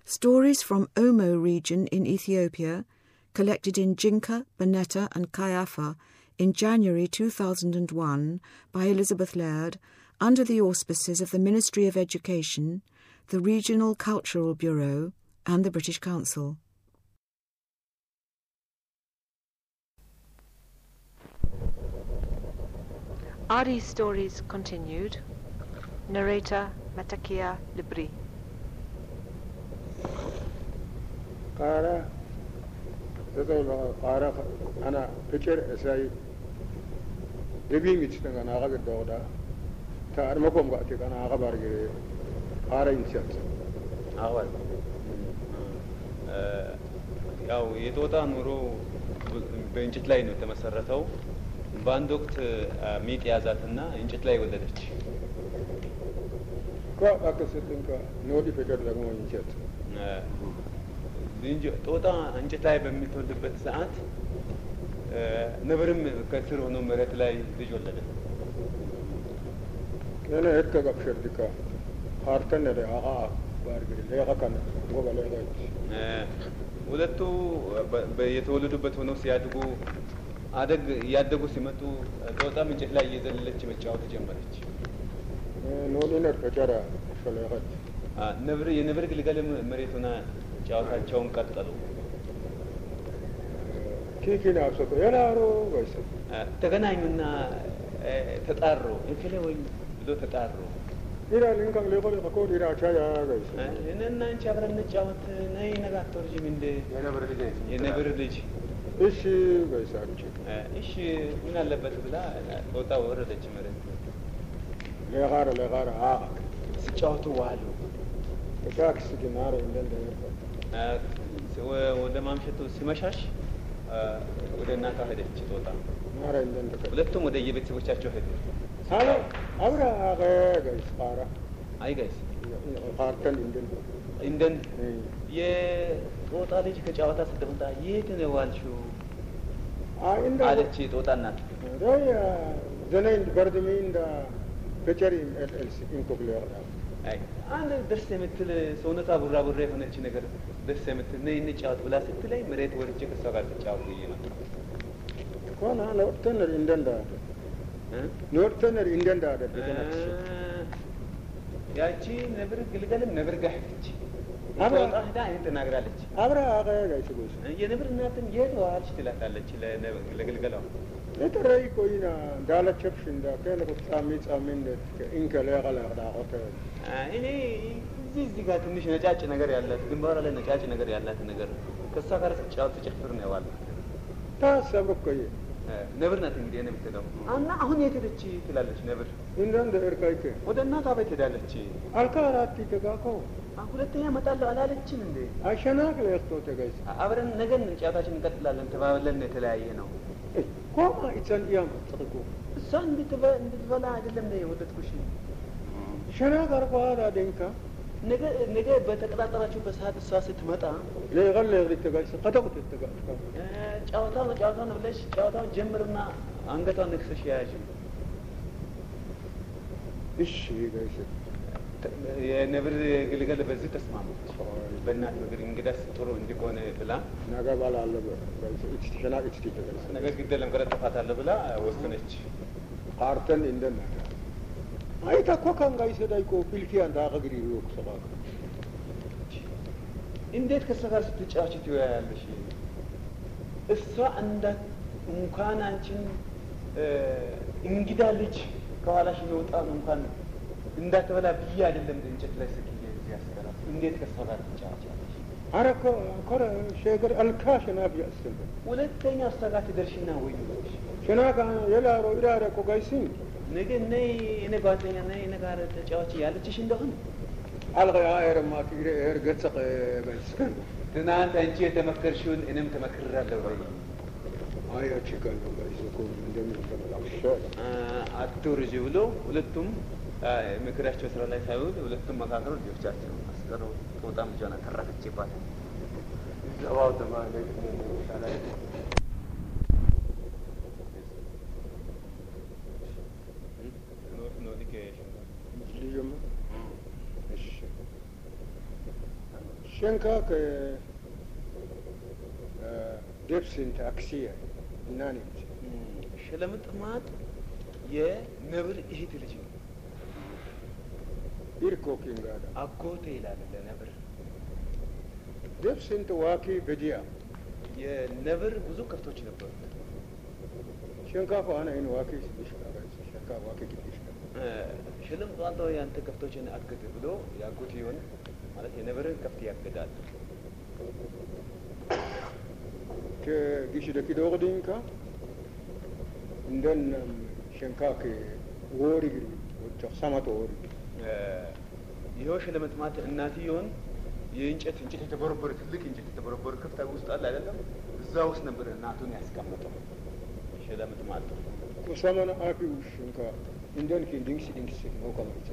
Stories from Omo region in Ethiopia, collected in Jinka, Bonetta, and Kayafa in January 2001 by Elizabeth Laird under the auspices of the Ministry of Education, the Regional Cultural Bureau, and the British Council. Ari's stories continued. Narrator Matakia Libri. قارة تزول قارة أنا فكر أساي يبين يتشتن أنا أغا الدوغدا تار مكوم قاتي أنا أغا بارجي قارة ينشات አዋል ያው የጦጣ ኑሮ በእንጨት ላይ ነው የተመሰረተው። በአንድ ወቅት ሚጥ ያዛትና እንጨት ላይ ወለደች። كو أكسدن كا نودي فكر لغمو ينشات ዝንጀ- ጦጣ እንጨት ላይ በምትወልድበት ሰዓት ነብርም ከስር ሆኖ መሬት ላይ ልጅ ወለደ። أنا هيك قبشر ديكا هارتن لي أغا بارجي ليغا كان غوبا ليغا ሁለቱ በ- በ- የተወለዱበት ሆነው ሲያድጉ አደግ እያደጉ ሲመጡ ጦጣም እንጨት ላይ እየዘለለች መጫወት ጀመረች። نودي نر فكر شليغا አ፣ ነብር የነብር ግልገልም መሬት ሆና ጨዋታቸውን ቀጠሉ። كيكي نابسكو ينارو غيسا አ፣ ተገናኙና አ፣ ተጣሩ። እንክሌ ወይ ብሎ ተጣሩ። إلى لينكا ليغا ليغا كو إلى شايا አ፣ غيسا እኔና አንቺ አብረን እንጫወት ነይ ነገ አትወርጂም እንደ የነብር ልጅ ነች። የነብር ልጅ እሺ غيسا አ፣ እሺ ምን አለበት ብላ ጦጣ ወረደች መሬት። ليغار ليغار آغا ሲጫወቱ ዋሉ። كاكس جنار إندن ديرفا አ፣ ወ- ወደ ማምሸቱ ሲመሻሽ አ፣ ወደ እናቷ ሄደች ጦጣ። نار إندن دكا ሁለቱም ወደ የቤተሰቦቻቸው ሄዱ። هذا أبرا آغا غيس قارا አይ ጋይስ قارتن إندن እንደን የጦጣ ልጅ ከጨዋታ ስትመጣ የት ነው ዋልሽው? آه إندن አለች የጦጣ እናት። رأي زنين بردمين دا فكري الإلس إنكو بليغا አይ አንድ ደስ የምትል ሰውነቷ ቡራ ቡራ የሆነች ነገር ደስ የምትል ነይ እንጫወት ብላ ስትለኝ መሬት ወርጄ ከሷ ጋር ተጫወቱ ብዬ መጣሁ። كون أنا نورتنر إندن دا እ? نورتنر إندن دا دا እ፣ ያቺ ነብር ግልገልም ነብር ጋር ሄደች። አብራ- ጦጣ ሄዳ ይህን ተናግራለች። أبرا آغا غيس غيس የነብር እናትም የት ዋልሽ ትላታለች ለነብ- ለግልገሏ። يترى كوينا دالة شبشن دا كان كنت سامي سامين دا إنك ليغا ليغا دا غوتر እኔ እዚህ እዚህ ጋር ትንሽ ነጫጭ ነገር ያላት ግንባሯ ላይ ነጫጭ ነገር ያላት ነገር ከእሷ ጋር ስትጫወት ትጨፍር ነው የዋልኩት። ታሰብክ ኮይ ነብር ናት እንግዲህ እኔ የምትለው እና አሁን የት ሄደች ትላለች ነብር። እንደን ደርካይከ ወደ እናቷ ቤት ሄዳለች። አልካራቲ ተጋኮ አ፣ ሁለተኛ እመጣለሁ አላለችም እንዴ? አሸናክ ለክቶ ተገይስ አብረን ነገን ጨዋታችን እንቀጥላለን ተባብለን የተለያየ ነው። ኮማ ኢጸን ያም ጥቁ እሷ እንድትበ- እንድትበላ አይደለም ነው የወለድኩሽ። ሸናክ አርኳዳ ደንካ ነገ ነገ በተቀጣጠራችሁ በሰዓት እሷ ስትመጣ ለገለ ለግሪ ተጋይስ ቀጠቁት ተጋይስ እ፣ ጨዋታው ነው ጨዋታው ነው ብለሽ ጨዋታውን ጀምርና አንገቷን ነክሰሽ ያዥ። እሺ ጋይስ የነብር ግልገል በዚህ ተስማማች። በእናት ምግር እንግዳስ ጥሩ እንዲሆን ብላ ናጋ ባላ አለ ጋይስ እቺ ሸናክ እቺ ተጋይስ ነገር ግደለም ከረጠፋታለሁ ብላ ወሰነች። ቃርተን እንደና አይ ታኮ ካን ጋይስ ዳይኮ ፊልኪ አንዳ አገግሪ ሩክ ሰባ እንዴት ከእሷ ጋር ስትጫወች ትወያያለሽ? እሷ እንዳ እንኳን አንቺን እ፣ እንግዳ ልጅ ከኋላሽ የወጣን እንኳን እንዳትበላ ብዬ አይደለም እንጨት ላይ ስቅዬ እዚህ ያስቀራት። እንዴት ከእሷ ጋር ትጫወቻለሽ? አረኮ ኮረ ሸገር አልካ ሸናክ ያስል ሁለተኛ እሷ ጋር ትደርሽና ወይ ሸናክ የላሮ ኢራረ ኮ ጋይሲን ነገ ነይ እኔ ጓደኛ ነይ እኔ ጋር ተጫዋች ያለችሽ እንደሆነ አልጋ አይረ ማክ ኢረ ኤር ገጸቀ ጋይስ ከን ትናንት አንቺ የተመከርሽውን እኔም ተመክሬያለሁ ወይ አይ አቺ ከን ጋይስ ኮ እንደምን ተመላሽ አትውርጅ ብሎ ሁለቱም አ፣ ምክራቸው ስራ ላይ ሳይውል ሁለቱም መካከሉ ልጆቻቸው አስቀሩ። ጦጣም ልጇን አተረፈችባት። ዘባው ተማለች ሻላይ ልዩም እሺ ሸንካክ ደብስንት አክሲያ እና ኔት ሸለምጥማጥ የነብር እህት ልጅ ነው። ኢርኮኪን ጋዳ አጎቴ ይላል ለነብር። ደብስንት ዋኪ በዲያ የነብር ብዙ ከብቶች ነበሩት። ሸንካፍ አነ ይን ዋኪ ስድሽካ ሸንካ ዋኪ ግድሽካ ሸለምጥማጥ ያንተ ከብቶችን አግድ ብሎ የአጎቴውን ማለት የነብርን ከብት ያግዳል። ከጊሽ ደኪ ዶቅዲንካ እንደን ሸንካክ ወሪ ግሪ ወጫ ሰማቶ ወሪ ይኸው ሸለምጥማጥ እናትየውን የእንጨት እንጨት የተቦረቦረ ትልቅ እንጨት የተቦረቦረ ክፍት ውስጥ አለ አይደለም? እዛ ውስጥ ነበር እናቱን ያስቀመጠው ሸለምጥማጥ። ኩሰመነ አፊ ሸንካ እንደን ኪ ድንክስ ድንክስ ነው ከማይች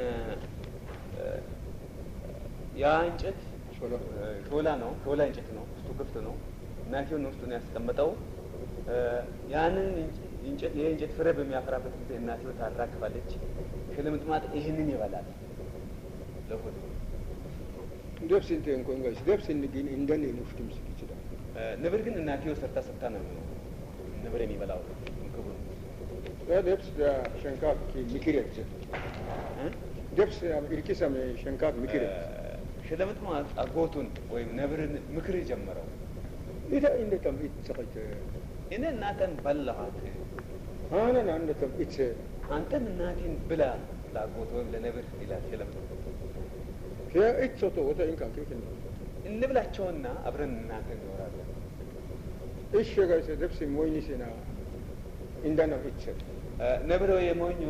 ያ እንጨት ሾላ ሾላ ነው፣ ሾላ እንጨት ነው። ውስጡ ክፍት ነው። እናትየውን ውስጡን ያስቀመጠው ያንን እንጨት ይሄ እንጨት ፍሬ በሚያፈራበት ጊዜ እናትየው ታራግፋለች። ሸለምጥማጥ ይህንን ይበላል ለሆዱ ደብስንት እንኮን ጋሽ ደብስን ግን እንደን ንፍትም ስክ ይችላል ነብር ግን እናትየው ሰርታ ሰርታ ነው ነብር የሚበላው ምግቡ ነው። ያ ደብስ ዳ ሸንካክ ኪ ምክር ያጭ ደብስ ኢርኪሰም ሸንካክ ምክር ሸለምጥማጥ አጎቱን ወይም ነብርን ምክር ጀመረው። ኢታ እንደተም ኢትሰቀት እኔ እናተን በላኋት፣ አነን አንደተም ኢት አንተም እናቴን ብላ ለአጎት ወይም ለነብር ይላል ሸለምጥማጥ። ከ ኢትሶቶ ወታ ኢንካ ከክ እንብላቸውና አብረን እናንተ እንኖራለን። እሺ ጋሽ ደብስ ሞይኒ ሲና እንደና ኢት ነብር የሞኞ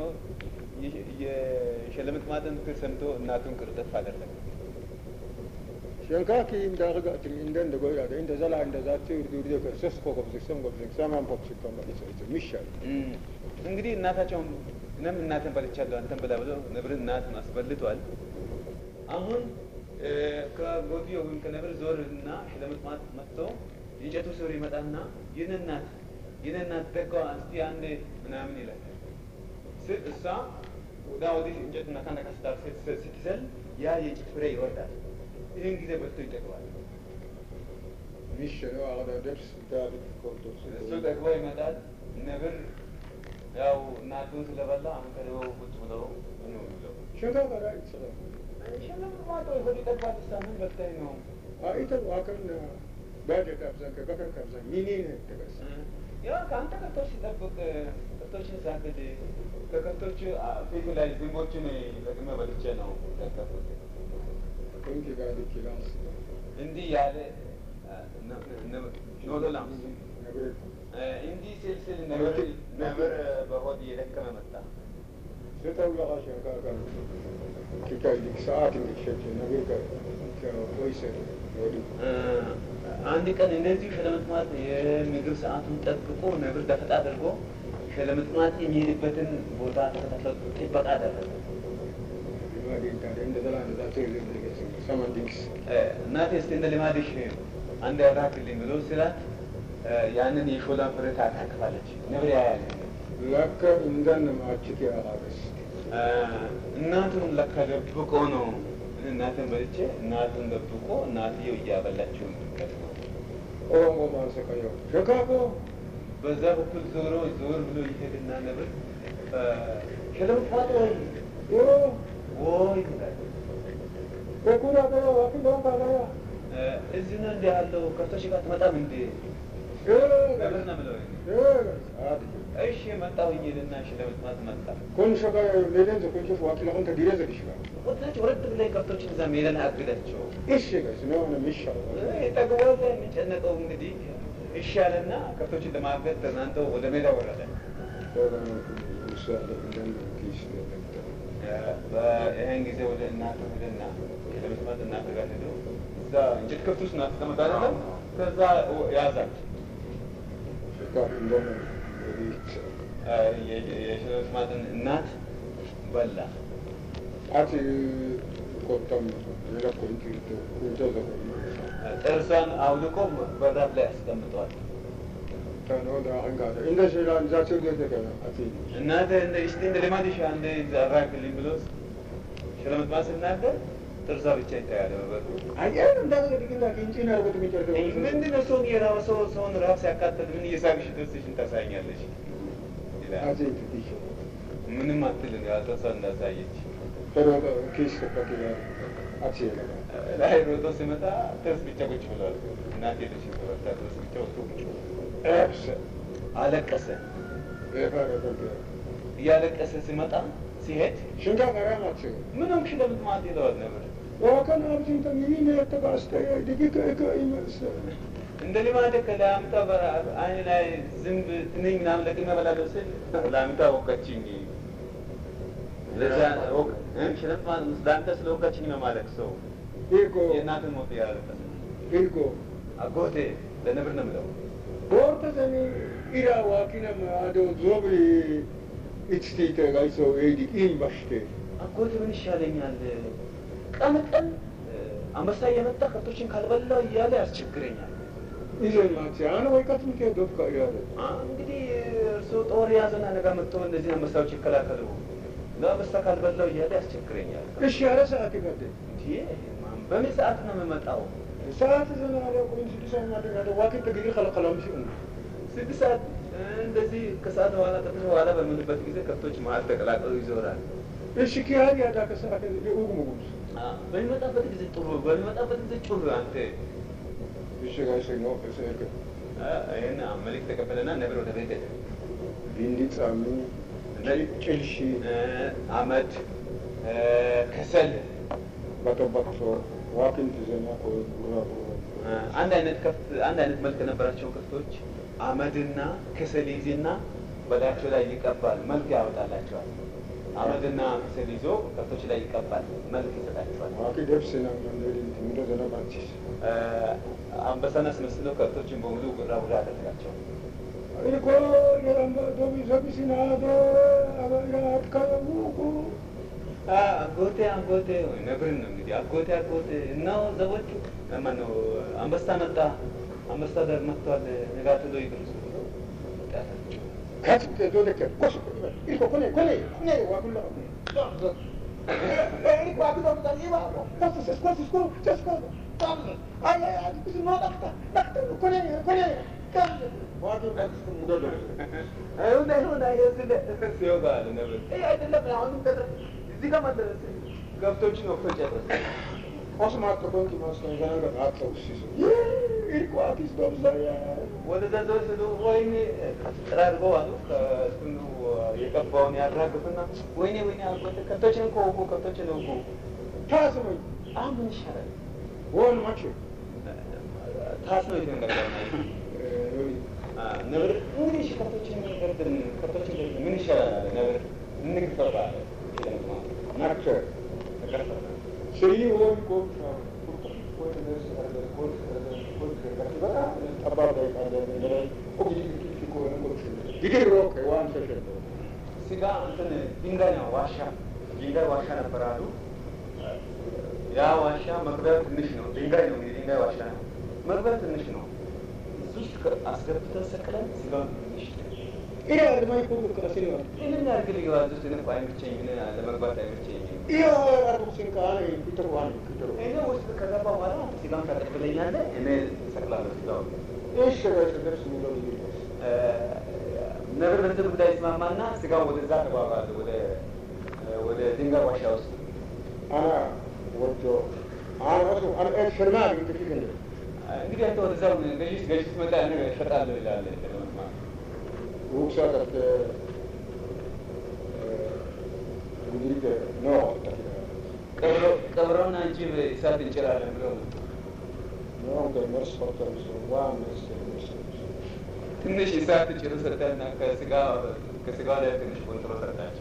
የሸለምጥማጥን ምክር ሰምቶ እናቱን ቅርጥፍ አደረገ። ሸንካኪ እንዳርጋትም እንደ እንደ ጎያ እንደ ዘላ እንደ ዛት ይርዱ ይርዱ ከሰስ ኮኮብ ዝክሰም ጎብ ዝክ ሰማን ፖፕ ሲኮም ኢት ኢት ሚሻል እንግዲህ እናታቸውን እኔም እናትን በልቻለሁ አንተን ብላ ብሎ ነብርን እናትን አስበልቷል። አሁን ከጎዲዮ ወይም ከነብር ዞር እና ሸለምጥማጥ መጥቶ የእንጨቱ ስር ይመጣና ይህን እናት ይህን እናት ደጓ እስቲ አንድ ምናምን ይላል ስል እሷ ወዳ ወዲህ እንጨቱን ነካ ነካ ስታር ስትዘል ያ የእንጨት ፍሬ ይወርዳል። ይህን ጊዜ በልቶ ይጠግባል። ሚሻል አዳ ደብስ ዳሪክ ኮንቶ እሱ ጠግቦ ይመጣል። ነብር ያው እናቱን ስለበላ አሁን ከደበው ቁጭ ብለው ነው የሚለው ሸንካ ጋር ኢትሰራ ሸለምጥማጥ ሆድ ይጠግባል። ሳምን በልታይ ነው አይተ ዋከን ባጀ ካብዛን ከበከን ካብዛን ሚኒ ተበስ ያ ከአንተ ከብቶች ሲጠብቅ ከብቶችን ሳግድ ከከብቶቹ ፊቱ ላይ ዝንቦችን ለቅመ በልቼ ነው ያቀፉት። ኮንኪ ጋር ዲኪላንስ እንዲህ ያለ ኖሎላም ነብረ እንዲህ ስል ስል ነብር ነብር በሆድ እየደከመ መጣ። ስተው ያጋ ሸንካ ጋር ኪካይ ዲክ ሰዓት እንዲሸች ነብረ ጋር ከወይሰ ወዲ አንድ ቀን እንደዚሁ ሸለምጥማጥ የምግብ ሰዓቱን ጠብቆ ነብር ደፈጣ አድርጎ ሸለምጥማጥ የሚሄድበትን ቦታ ተከታትሎ ጥበቃ አደረገ። ሊማዲ ታዲያ እንደ ዘላ እንደ ዛት ይርዱ ሰማን ዲክስ እናቴ እስቲ እንደ ልማድሽ አንድ ያራክልኝ ብሎ ስላት ያንን የሾላ ፍሬ ታካክፋለች። ነብር ያያል። ለከ እንደን ማችት ያጋበስ እናቱን ለካ ደብቆ ነው እናትን በልቼ እናቱን ደብቆ እናትየው እያበላችው ነው። ኦሮሞ ማንሰቀየው ሸካኮ በዛ በኩል ዞሮ ዞር ብሎ ይሄድና ነብር ሸለምጥማጥ ወይ ኦሮ ወይ ይላል። በኩራ ጋር ዋኪ ዶን ካላያ እዚህ ነው እንዲህ ያለው ከብቶች ጋር ትመጣም እንዴ? ነብር ነው የምለው እኔ። አዲ እሺ መጣሁኝ ይልና ሸለምጥማጥ መጣ። ኮን ሸካ ሌለን ዘኮንሽ ዋኪ ለሁን ተዲረ ዘዲሽ ጋር ወታች ወረድ ብላይ ከብቶችን እዛ ሜዳ ላይ አግዳቸው እሺ ጋይስ ነው ነው ሚሻል ጠግቦ የሚጨነቀው እንግዲህ ይሻልና ከብቶችን ለማገድ ተዝናንተው ወደ ሜዳ ወረደ። ይህን ጊዜ ወደ እናቱ ሄደና ሸለምጥማጥ እናቱ ጋር ሄዶ እዛ እንጨት ከብት ውስጥ ናት ተቀምጣ አይደለም ከዛ ያዛት የሸለምጥማጥን እናት በላ። አቲ ቆጠም የለኮ ኢንቲቶ ኢንቶ ጥርሷን አውልቆ በራፍ ላይ አስቀምጠዋል። ተኖ ዳንጋ እንደ ሸላ እንዛቸው ደደከ አቲ እናተ እንደ እስቲ እንደ ልማድሽ አንድ አራክልኝ ብሎ ሸለምጥማጥ ሲናገር ጥርሷ ብቻ ይታያል። በበሩ አየር እንዳገ ድግና ኪንጭን አርጎት ሚጨርሰው ምንድን ነው ሰውን የራብ ሰው ሰውን ራብ ሲያቃጥል ምን እየሳቅሽ ጥርስሽን ታሳኛለሽ ይላል። አዜ ትዲሽ ምንም አትልም። ያው ጥርሷን እንዳሳየች pero ኪስ ከፈት ያ አክሲ ላይ ሮጦ ሲመጣ ጥርስ ብቻ ቁጭ ብሏል። እናቴ ልጅ ተበርታ ጥርስ ብቻ ወጥቶ ቁጭ ብሏል። ኤፕስ አለቀሰ። ኤፋረ ተንተ እያለቀሰ ሲመጣ ሲሄድ ሽንጋ ቀራማች ምን ሆንሽ ለምን ማለት ይለዋል ነበር። ወከን አብዚን ተሚኒ የተባስተ ድግከ ከ ይመስ እንደ ልማደ ከላምጣ አይን ላይ ዝንብ ትንኝ ምናምን ለቅሜ እበላለሁ ስል ላምጣ ወቀችኝ። ለዛ ወቅ ሽረት ማለት ለአንተ ስለ ወቀችኝ ነው ማለት ሰው ኢርጎ የእናትን ሞት ያለቀሰ ኢርጎ አጎቴ ለነብር ነው የምለው ቦርተ ዘኒ ኢራ ዋኪነም አዶ ዞብሪ ኢትስቲተ ጋይሶ ኤዲ ኢን ባሽቴ አጎቴ ምን ይሻለኛል? ቀን ቀን አንበሳ እየመጣ ከብቶችን ካልበላው እያለ ያስቸግረኛል። ኢዘን ማቺ አነ ወይቀት ምከ ዶፍካ ያለ አ፣ እንግዲህ እርስዎ ጦር ያዘና ነገ መጥተው እነዚህ አንበሳዎች ይከላከሉ ለአንበሳ ካልበላው እያለ ያስቸግረኛል። እሺ ያለ ሰዓት ይቀደ እንዴ ማን በምን ሰዓት ነው የምመጣው? ሰዓት ዘና አለ ቆይ ስድስት ሰዓት ማድረግ አለ ዋኪት ተግዲ ከለከላም ሲሆን ስድስት ሰዓት እ፣ እንደዚህ ከሰዓት በኋላ ከትር በኋላ በምንበት ጊዜ ከብቶች መሀል ተቀላቅለው ይዞራል። እሺ ኪያድ ያዳ ከሰዓት ኡግ ሙጉስ አ፣ በሚመጣበት ጊዜ ጥሩ፣ በሚመጣበት ጊዜ ጩር። አንተ እሺ ጋይሶ ነው ከሰልከ አ፣ ይሄን መልክ ተቀበለና ነብር ወደ ቤት ሄደ። ቢንዲ ጻሚ ጭልሺ እ፣ አመድ እ፣ ከሰል በጠበቅሶ ዋኪንት ዘና ቆይ ጉራ እ፣ አንድ አይነት ከፍት አንድ አይነት መልክ የነበራቸው ከፍቶች አመድና ከሰል ይዝና በላያቸው ላይ ይቀባል፣ መልክ ያወጣላቸዋል። አመድና ከሰል ይዞ ከፍቶች ላይ ይቀባል፣ መልክ ይሰጣቸዋል። ዋኪ ደብስ ነው እንደዚህ እንደዚህ ዘና ባንቺስ እ፣ አንበሳን አስመስለው ከብቶችን በሙሉ ጉራ ጉራ ያደርጋቸው። ኢኮ የራምባ ዶቢ ዘቢሲና ዶ አበራ አትካውቁ አ፣ አጎቴ አጎቴ ወይ ነብርን ነው እንግዲህ አጎቴ አጎቴ እናው ዘቦቹ ማነው አንበሳ መጣ አንበሳ ዳር መጥቷል ነጋትሎ ይድረሱ ብሎ ጣታቸው ካት ዶደከ ኮስ ኢኮ ኮኔ ኮኔ ኮኔ ዋኩላ ኢኮ አብዶ ታይባ ኮስ ኮስ ኮስ ኮስ ኮስ አይ አይ አይ ኩስ ኖ ዳክታ ዳክታ ኮኔ ኮኔ ካት ዋዱ ካት ሙዶዶ አይሁን አይሁን አይሁን ሲወጋ አለ ነብር አይ አይደለም አሁን ከደ እዚህ ጋር መደረስ ገብቶችን ወቅቶ ጨረሰ ኮስ ማጥቆን ኪማስከን ገና አጥተው ሲሱ ኢኮ አኪስ ዶብዛያ ወደዛ ዘው ስሉ ወይኔ ጥራርገው አሉ ከእንትኑ የቀባውን ያራግፍና ወይኔ ወይኔ አጎቴ ከብቶችን እኮ ወጉ ከብቶችን ወጉ ታስመኝ አሁን ምን ይሻላል ወን ማቹ ታስኖ የተንገርገር ነብር እንግዲህ እሺ ከብቶችን ገርድን ከብቶችን ገርድን ምን ይሻላል አለ ነብር እንግፈባ አለ ናክቸር ተቀርፈ ስሪ ወን ኮም ስጋ እንትን ድንጋይ ነው ዋሻ ድንጋይ ዋሻ ነበር አሉ። ያ ዋሻ መግቢያው ትንሽ ነው። ድንጋይ ነው እንግዲህ ድንጋይ ዋሻ ነው። መግቢያው ትንሽ ነው። እዚህ ውስጥ አስገብተን ሰቅለን ስጋውን ትንሽ ይህንን ያድርግ ሊገባ ውስጥ እኔ እኮ አይመቸኝም፣ እኔ ለመግባት አይመቸኝም። እኔ ውስጥ ከገባ በኋላ ስጋውን ታቀብለኛለህ፣ እኔ እሰቅላለሁ ስጋውን። ነብር በዚህ ጉዳይ ይስማማና ስጋው ወደዛ ተጓጓለ ወደ ወደ ድንጋይ ዋሻ ውስጥ እንግዲህ አንተ ወደዛ ገዢ ገዢ ስትመጣ እኔ እሸጣለሁ ይላል ለመስማት ቀብረውን አንቺ እሳት እንጭራለን ብለው ትንሽ እሳት ጭሩ ሰጠና ከስጋ ከስጋ ላይ ትንሽ ቆንጥሮ ሰጣቸው።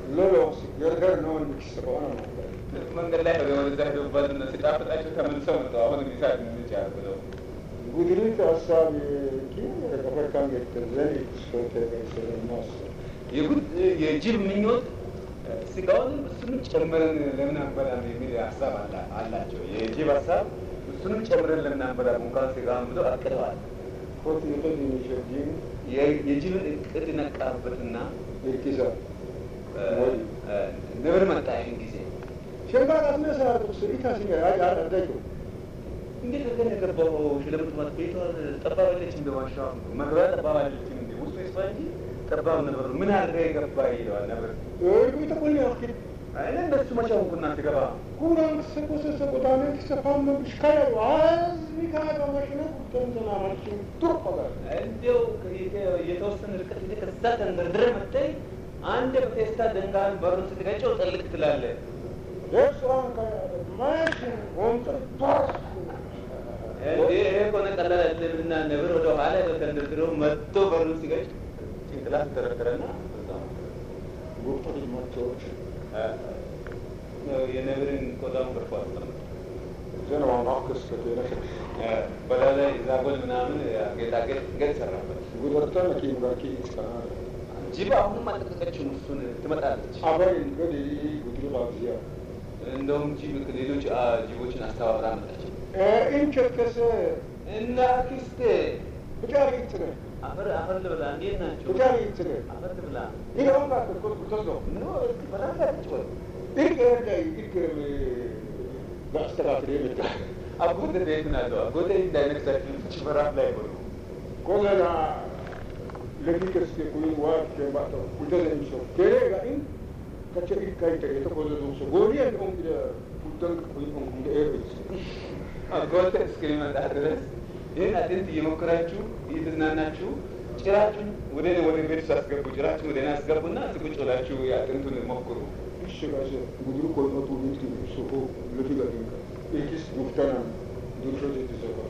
መንገድ ላይ ወደዛ ሄደውበት ሲጣፍጣቸው ተመልሰው መጥተው አሁን እሳት እንጫር ብለው ጉድሪት ሀሳብ ተፈካም ገዘን ሶቴ የጉድ የጅብ ምኞት ስጋውን እሱንም ጨምረን ለምን አንበላም የሚል ሀሳብ አላ- አላቸው። የጅብ ሀሳብ እሱንም ጨምረን ለምን አንበላም እንኳን ስጋውን ብለው አቅደዋል። ኮት ይፈል የሚሸጂም የ- የጅብን እቅድ ነቃበትና ይርኪሳ እ፣ እ፣ ነብር መጣ ይህን ጊዜ ሸንካት መስራት ስ ኢታሲኛ ያዳዳዩ እንዴት አድርገን የገባው ሽለምትማት ቤቷ ጠባብ አይደለችም እንደ ዋሻ መግቢያ ጠባብ አይደለችም እንደ ውስጡ ይስፋ እንጂ ጠባብ ነበር ምን አድርገህ የገባ ይለዋል ነበር ይተቆል ያክል አይነ እንደሱ መቻውንኩ እናንተ ገባ ኩራን ሰቆሰ ቆዳነ ተሰፋም ሽካያ ዋዝ ሚካያ ማሽነ ተንተና ማሽን ቱርቆጋ እንዲያው የተወሰነ ርቀት ሄደህ ከዛ ተንደርድረህ መጥተህ አንድ በቴስታ ደንጋን በሩን ስትገጨው ጥልቅ ትላለህ ደርሷን ማሽን ወንጥር ቷስ እንዴ ይሄ ከሆነ ቀላል አይደለምና ነብር ወደ ኋላ ተንደርድሮ መጥቶ በሩን ሲገጭ ጭንቅላት ተረከረና ጉርጦች ማቸዎች የነብርን ቆዳውን ገርፎ አስቀምጠ ዘነዋን አክስ ከተነሽ በላዩ ላይ ዛጎል ምናምን ጌጣጌጥ ገጥ ሰራበት። ጉደርተን ኪም ጋር ኪ ይስካና ጅብ አሁንም አልለቀቀችውም። እሱን ትመጣለች። አበይ ገዲ ጉድሩ ባዚያ እንደውም ጅብ ሌሎች አ, ጅቦችን አስተባብራ መጣች እንቸት ከሰ እና አክስቴ ብቻሪ ይትነ አፈር አፈር ልብላ እንዴት ናቸው? ብቻሪ ይትነ አፈር ልብላ ይሄውን ጋር ተቆጥ ተዝሎ ኖ እስቲ በላ ጋርጭ ወይ ይሄ ጋር ይከም ባስተካክል ይመጣ አጎቴ ቤት ናለው አጎቴ እንዳይነክሳችሁ ፍች በራፍ ላይ ሆኑ ኮለና ለፊከስ ኩይ ዋት ከማታ ውደን ሰው ከሬጋ ኢን ከቸሪ ካይተ የተቆለሉ ሰው ጎሪያ ነው እንግዲህ ውደን ኩይ ነው እንግዲህ ኤብስ አጎቴ እስከሚመጣ ድረስ ይህን አጥንት እየሞከራችሁ እየተዝናናችሁ ጭራችሁን ወደ እኔ ወደ ቤት ሳስገቡ ጭራችሁን ወደ እኔ አስገቡና ቁጭ ብላችሁ የአጥንቱን ሞክሩ። ይሽጋሽ ጉድሩ ኮልመቱ ቢት ሱቁ ለፊጋ ኢን ኢኪስ ጉፍታና ዱርሾ የተሰራ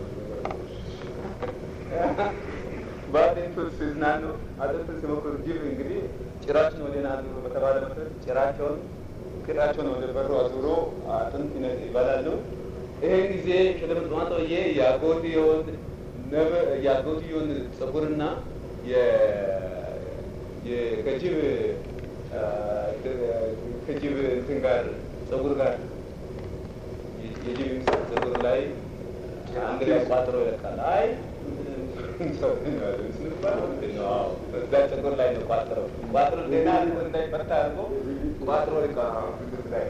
በአጥንቱ ሲዝናኑ አጥንቱን ሲሞክሩ ጅብ እንግዲህ ጭራችሁን ወደ እኔ አዙሮ በተባለ መሰረት ጭራቸውን ቅጣቸውን ወደ በሩ አዙሮ አጥንት ይነ- ይበላሉ። ይህን ጊዜ ሽልምት ማጠውዬ የአጎትዮን ነብ- የአጎትዮን ጸጉርና የ- የ- ከጅብ አ, ከጅብ እንትን ጋር ጸጉር ጋር የ- የጅብ ምስል ጸጉር ላይ አንድ ላይ ቋጥሮ ይለቃል። አይ እዛ ጸጉር ላይ ነው ቋጥረው ቋጥሮ ዜና እንዳይፈታ አድርጎ ቋጥሮ ይለቃል። ላይ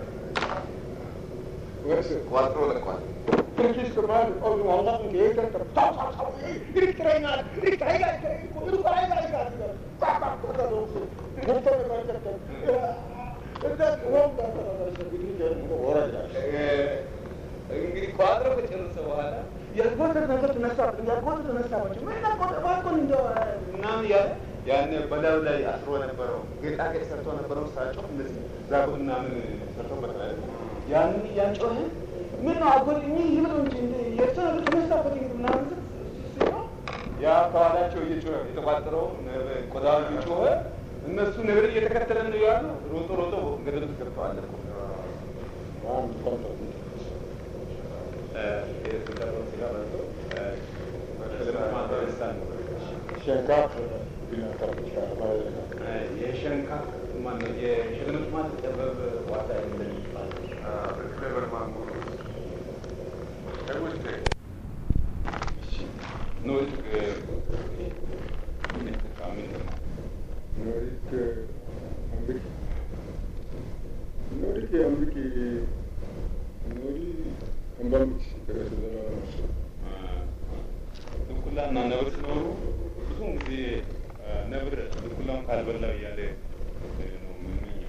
ወርስ ቋጥሮ ለቋል። Precies gevaar, oh, nu Allah een keer dat er tau tau tau, ik krijg naar, ik krijg naar, ik krijg naar, ik krijg naar, ik krijg naar, tak tak tak tak tak, moet dan maar tak tak, dat gewoon dat dat dat dat die dingen horen ja. እንግዲህ ቋጥሮ ከጨረሰ በኋላ ያልጎተት ነገር ተነሳብኝ ያልጎተት ተነሳባቸው ምን ያልጎተት ባኮን እንደ ምናምን እያለ ያን በላዩ ላይ አስሮ ነበረው ጌጣጌጥ ሰርቶ ነበረው ሳጮህ እንደዚህ ዛጎል ምናምን ሰርቶበታል። ያንን እያጮኸ ምን ነው አጎል እኚህ ይብለው እንጂ እንደ የእርሶ ነገር ተነሳበት እንግዲህ ምናምን ሲለው ያ ከኋላቸው እየጮኸ የተቋጠረው ቆዳው እየጮኸ እነሱ ነገር እየተከተለ ነው ያሉ ሮጦ ሮጦ ገደል ውስጥ ገብተዋል እኮ። Waarom komt dat niet? Schenkaat, binnen dat het gaat, maar የሸንካ ማነው የሽልምጥማት ጥበብ ዋታ እንደሚባል ኖት nooit ambik, nooit ambik, nooit ambik, dat is wel ድኩላና ነብር ሲኖሩ ብዙውን ጊዜ ነብር ድኩላን ካልበላው እያለ ነው የምመኘው።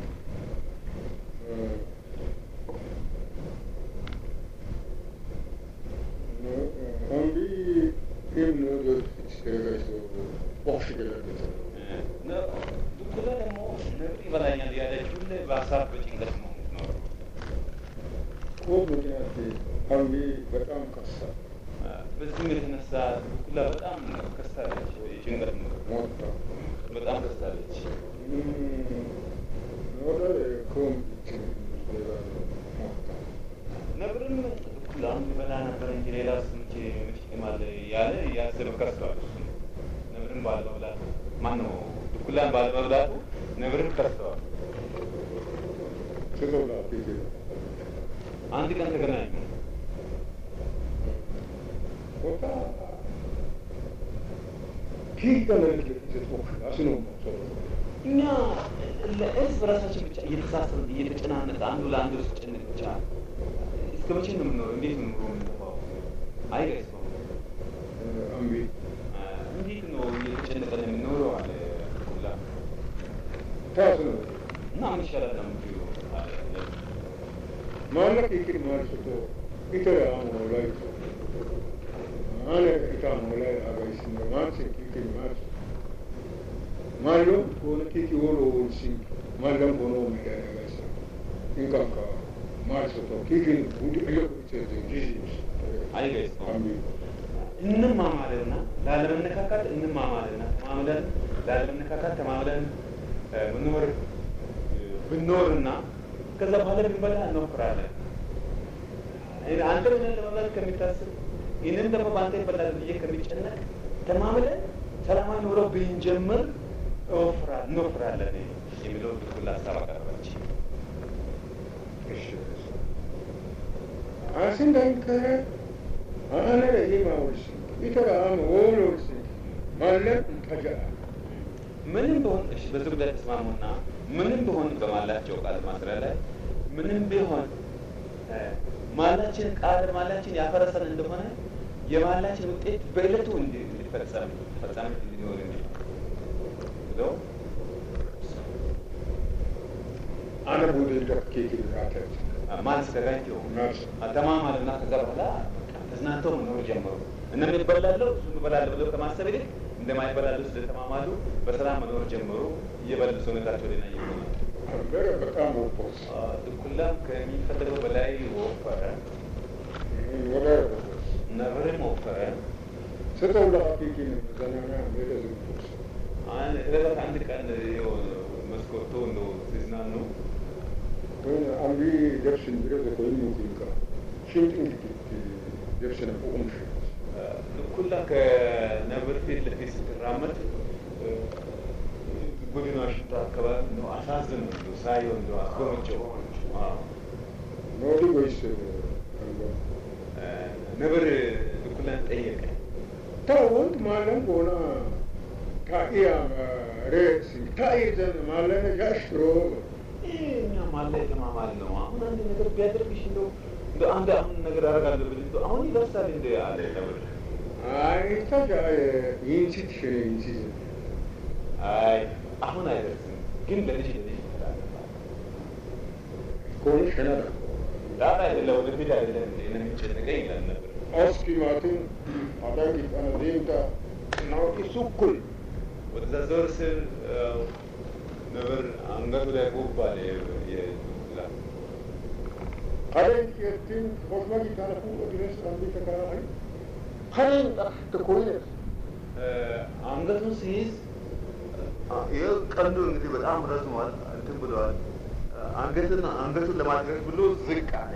Ambi kim nooit is opgelegd. ድኩላ ደግሞ ነብር ይበላኛል ያለች ሁሌ በሀሳብ በጭንቀት ነው የምትኖረው። Ook ምክንያት አምቢ በጣም ከሳ በዚህም የተነሳ ድኩላ በጣም ከሳለች፣ የጭንቀት ነው ሞታ በጣም ከሳለች። ኖረ ኮም ሞታ ነብርም ድኩላን ይበላ ነበር እንጂ ሌላ ስምቼ ምጭማል ያለ እያሰበ ከሷል። እሱም ነብርን ባለመብላቱ ማነው ድኩላን ባለመብላቱ ነብርን ከሰዋል። ስለላ ፊት አንድ ቀን ተገናኙ። ሞታ ኪ ከመልክ ለፊት አስኖ ሰው እኛ ለእርስ በራሳችን ብቻ እየተሳሰብን እየተጨናነቀ አንዱ ለአንዱ ሲጨነቅ ብቻ እስከ መቼ ነው የምንኖረው? እንዴት ነው ኑሮ የምንገፋው? አይገጽም አምቢ እንዴት ነው እየተጨነቀን የምንኖረው አለ ሁላ ታስ ነው እና ምን ይሻላል ነው የምትይው አለ ማለቅ ይቅር ማርሱቶ ኢተረ አሞ ላይ አነ ኢታሞ ላይ አጋይስ ነው ማርስ ይቅር ማርስ ማሎ ኮነ ኪቲ ወሎ ወልሲ ማለም ኮኖ ሚዳነ ጋይስ ኢንካካ ማርሱቶ ኪኪን ቡዲ አዮ ኢተረ ጂጂስ አይገጽም አምቢ እንማማልና ላለመነካካት እንማማልና ተማምለን ላለመነካካት ተማምለን ምንኖር ብንኖርና ከዛ በኋላ ብንበላ እንሞክራለን። አንተ ምንን ለመብላት ከሚታስብ ይህንን ደግሞ በአንተ ይበላል ብዬ ከሚጨነቅ ተማምለን ሰላማዊ ኑሮ ብንጀምር እወፍራ- እንወፍራለን የሚለው ሁላ ሀሳብ አቀረበች። አስንዳንከረ አነ ለሂማ ወልሲ ኢተረ አሞ ወሎ ወልሲ ማለም ተጃ ምንም ቢሆን እሺ፣ በዚህ ጉዳይ ተስማሙና ምንም ቢሆን በማላቸው ቃል ማስሪያ ላይ ምንም ቢሆን እ፣ ማላችን ቃል ማላችን ያፈረሰን እንደሆነ የማላችን ውጤት በዕለቱ እንዲ- እንዲፈጸም ተፈጻሚ እንዲኖር እንዲ ብለው አነ ቡዲ ለኬቲ ራተት ማን አዘጋጅተው ናስ ተማማሉና ከዛ በኋላ ተዝናንተው መኖር ጀመሩ። እነም ይበላለሁ እሱም እበላለሁ ብለው ከማሰብ ይልቅ እንደማይበላሉ ስለተማማሉ በሰላም መኖር ጀመሩ። እየበሉ ሰውነታቸው ሌና እየሆነ አንበረ በጣም ወፖስ ድኩላም ከሚፈለገው በላይ ወፈረ፣ ወደ ነብርም ወፈረ። ስተው ለኬኪን ዘናና ወደ ዝምፖስ አን- ከዕለታት አንድ ቀን ይኸው መስኮቱ እንደው ሲዝናኑ ግን አምቢ ደርሽን ብረ ዘኮይን ሙዚቃ ሽንጥን ደርሽን ቁምሽ ድኩላ ከነብር ፊት ለፊት ስትራመድ እ፣ ጎድኗ ሽታ አካባቢ እንደው አሳዝን እንደው ሳየው እንደው አስጎመጨው። አዎ። ኖዲ ወይስ ነብር ድኩላን ጠየቀ። ታወንት ማለም ጎና ታኢያ ሬሲ ታኢ ዘን ማለም ጃሽሮ ይህ እኛ ማለ የተማማል ነው። አሁን አንድ ነገር ቢያደርግሽ እንደው እንደው አንድ አሁን ነገር አደርጋለሁ ብል እንደው አሁን ይደርሳል እንደ አለ ነብር። አይ ታጃ ይንሲት ሽኔ ይንሲት አይ አሁን አይደርስም፣ ግን ለልጅ ለልጅ ይተላለፋል። ኮን ሸናዳ ዳር አይደለም ወደፊት አይደለም እንደ እኔ የሚጨንቀኝ ይላል ነብር። ኦስኪ ማትን አዳጊ ቀነ ዴምታ ናውቂ ሱኩል ወደዛ ዞር ስል ያው ነብር አንገቱ ላይ ጉብ አለ የዱላ ከደን ኬርቲን ኮስማ ጊታነፉ ወድረስ አንዲ ተከራሪ ከደን ተኮይነት አንገቱን ሲይዝ ይህ ቀንዱ እንግዲህ በጣም ረዝሟል፣ እንትን ብለዋል። አንገትን አንገቱን ለማድረግ ብሎ ዝቅ አለ።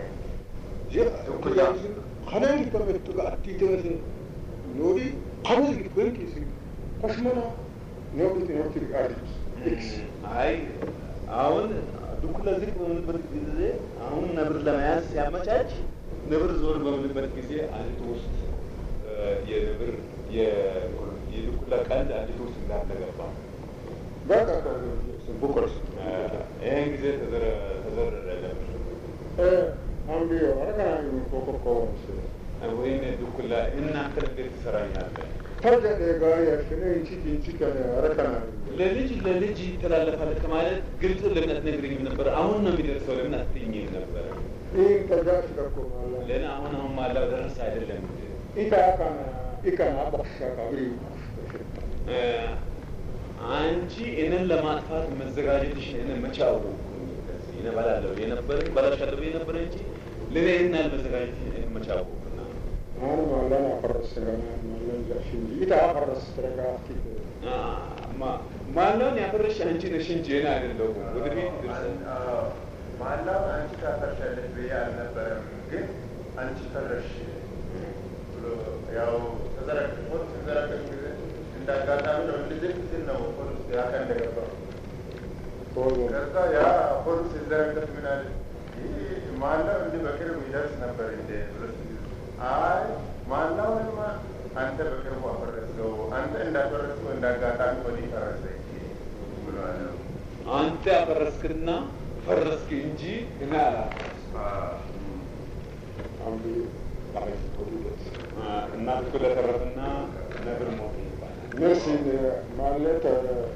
ከደን ጊተመቱ አቲተስ ኖዲ ከደን ጊትበንኪስ ኮስመና ኖዲ ኖቲ አዲስ ኤክስ አይ አሁን ድኩላ ዝቅ በምንበት ጊዜ አሁን ነብር ለመያዝ ሲያመቻች ነብር ዞር በምንበት ጊዜ አንዲቱ ውስጥ የነብር የድኩላ ቀንድ አንዲቱ ውስጥ እንዳለ ገባ። በቃ ቡኮርስ ይህን ጊዜ ተዘረረ ነብር። አምቢዮ አረጋኒ ኮኮኮስ ወይም ድኩላ እናንተ እንዴት ትሰራኛለህ? ተጀ ጋር ያሽነ ኢንቺት ኢንቺት አረጋኒ ለልጅ ለልጅ ይተላለፋል ከማለት ግልጽ ለምን አትነግረኝም ነበር? አሁን ነው የሚደርሰው ለምን አትይኝም ነበር? ይህን ተጃሽ ደኮ ማላ ለምን አሁን አሁን ማላው ደረሰ አይደለም እንዴ? ኢታ ካና ኢካና ባሻ ካብሪ እ፣ አንቺ እኔን ለማጥፋት መዘጋጀትሽን እኔ መቼ አወቅኩኝ? እኔ እበላለሁ የነበረኝ በላሻለሁ የነበረ እንጂ ለእኔ ይህን ያህል መዘጋጀትሽን እኔ መቼ አወቅኩና? አሁን ማላን አፈረስ ገና ማላን ጃሽ እንጂ ኢታ አፈረስ ተረጋፊ አ፣ ማ- ማላውን ያፈረሽ አንቺ ነሽ እንጂ እኔ አይደለሁም። ወደፊት ይደርሳል። ማላውን አንቺ ታፈርሻለች ብዬ አልነበረም፣ ግን አንቺ ፈረሽ ብሎ ያው ተዘረግፎት ተዘረገፍ ጊዜ እንዳጋጣሚ ነው እንደዚህ ሲል ነው ፖሊስ ያካ እንደገባው ሆኖ ከዛ ያ ፖሊስ ሲዘረገፍ ምን አለ ይህ ማላው እንዲህ በቅርብ ይደርስ ነበር እንደ ብሎ ሲል አይ ማላውንማ አንተ በቅርቡ አፈረስከው አንተ እንዳፈረስከው እንዳጋጣሚ ወዲህ ፈረሰ ብሎ አለ አንተ ያፈረስክና ፈረስክ እንጂ እኔ አላፈረስኩም። አንዱ ባለስቶሪስ እናት እኮ ለተረፈና ነብር ሞት ይባላል። ነፍሲን ማለት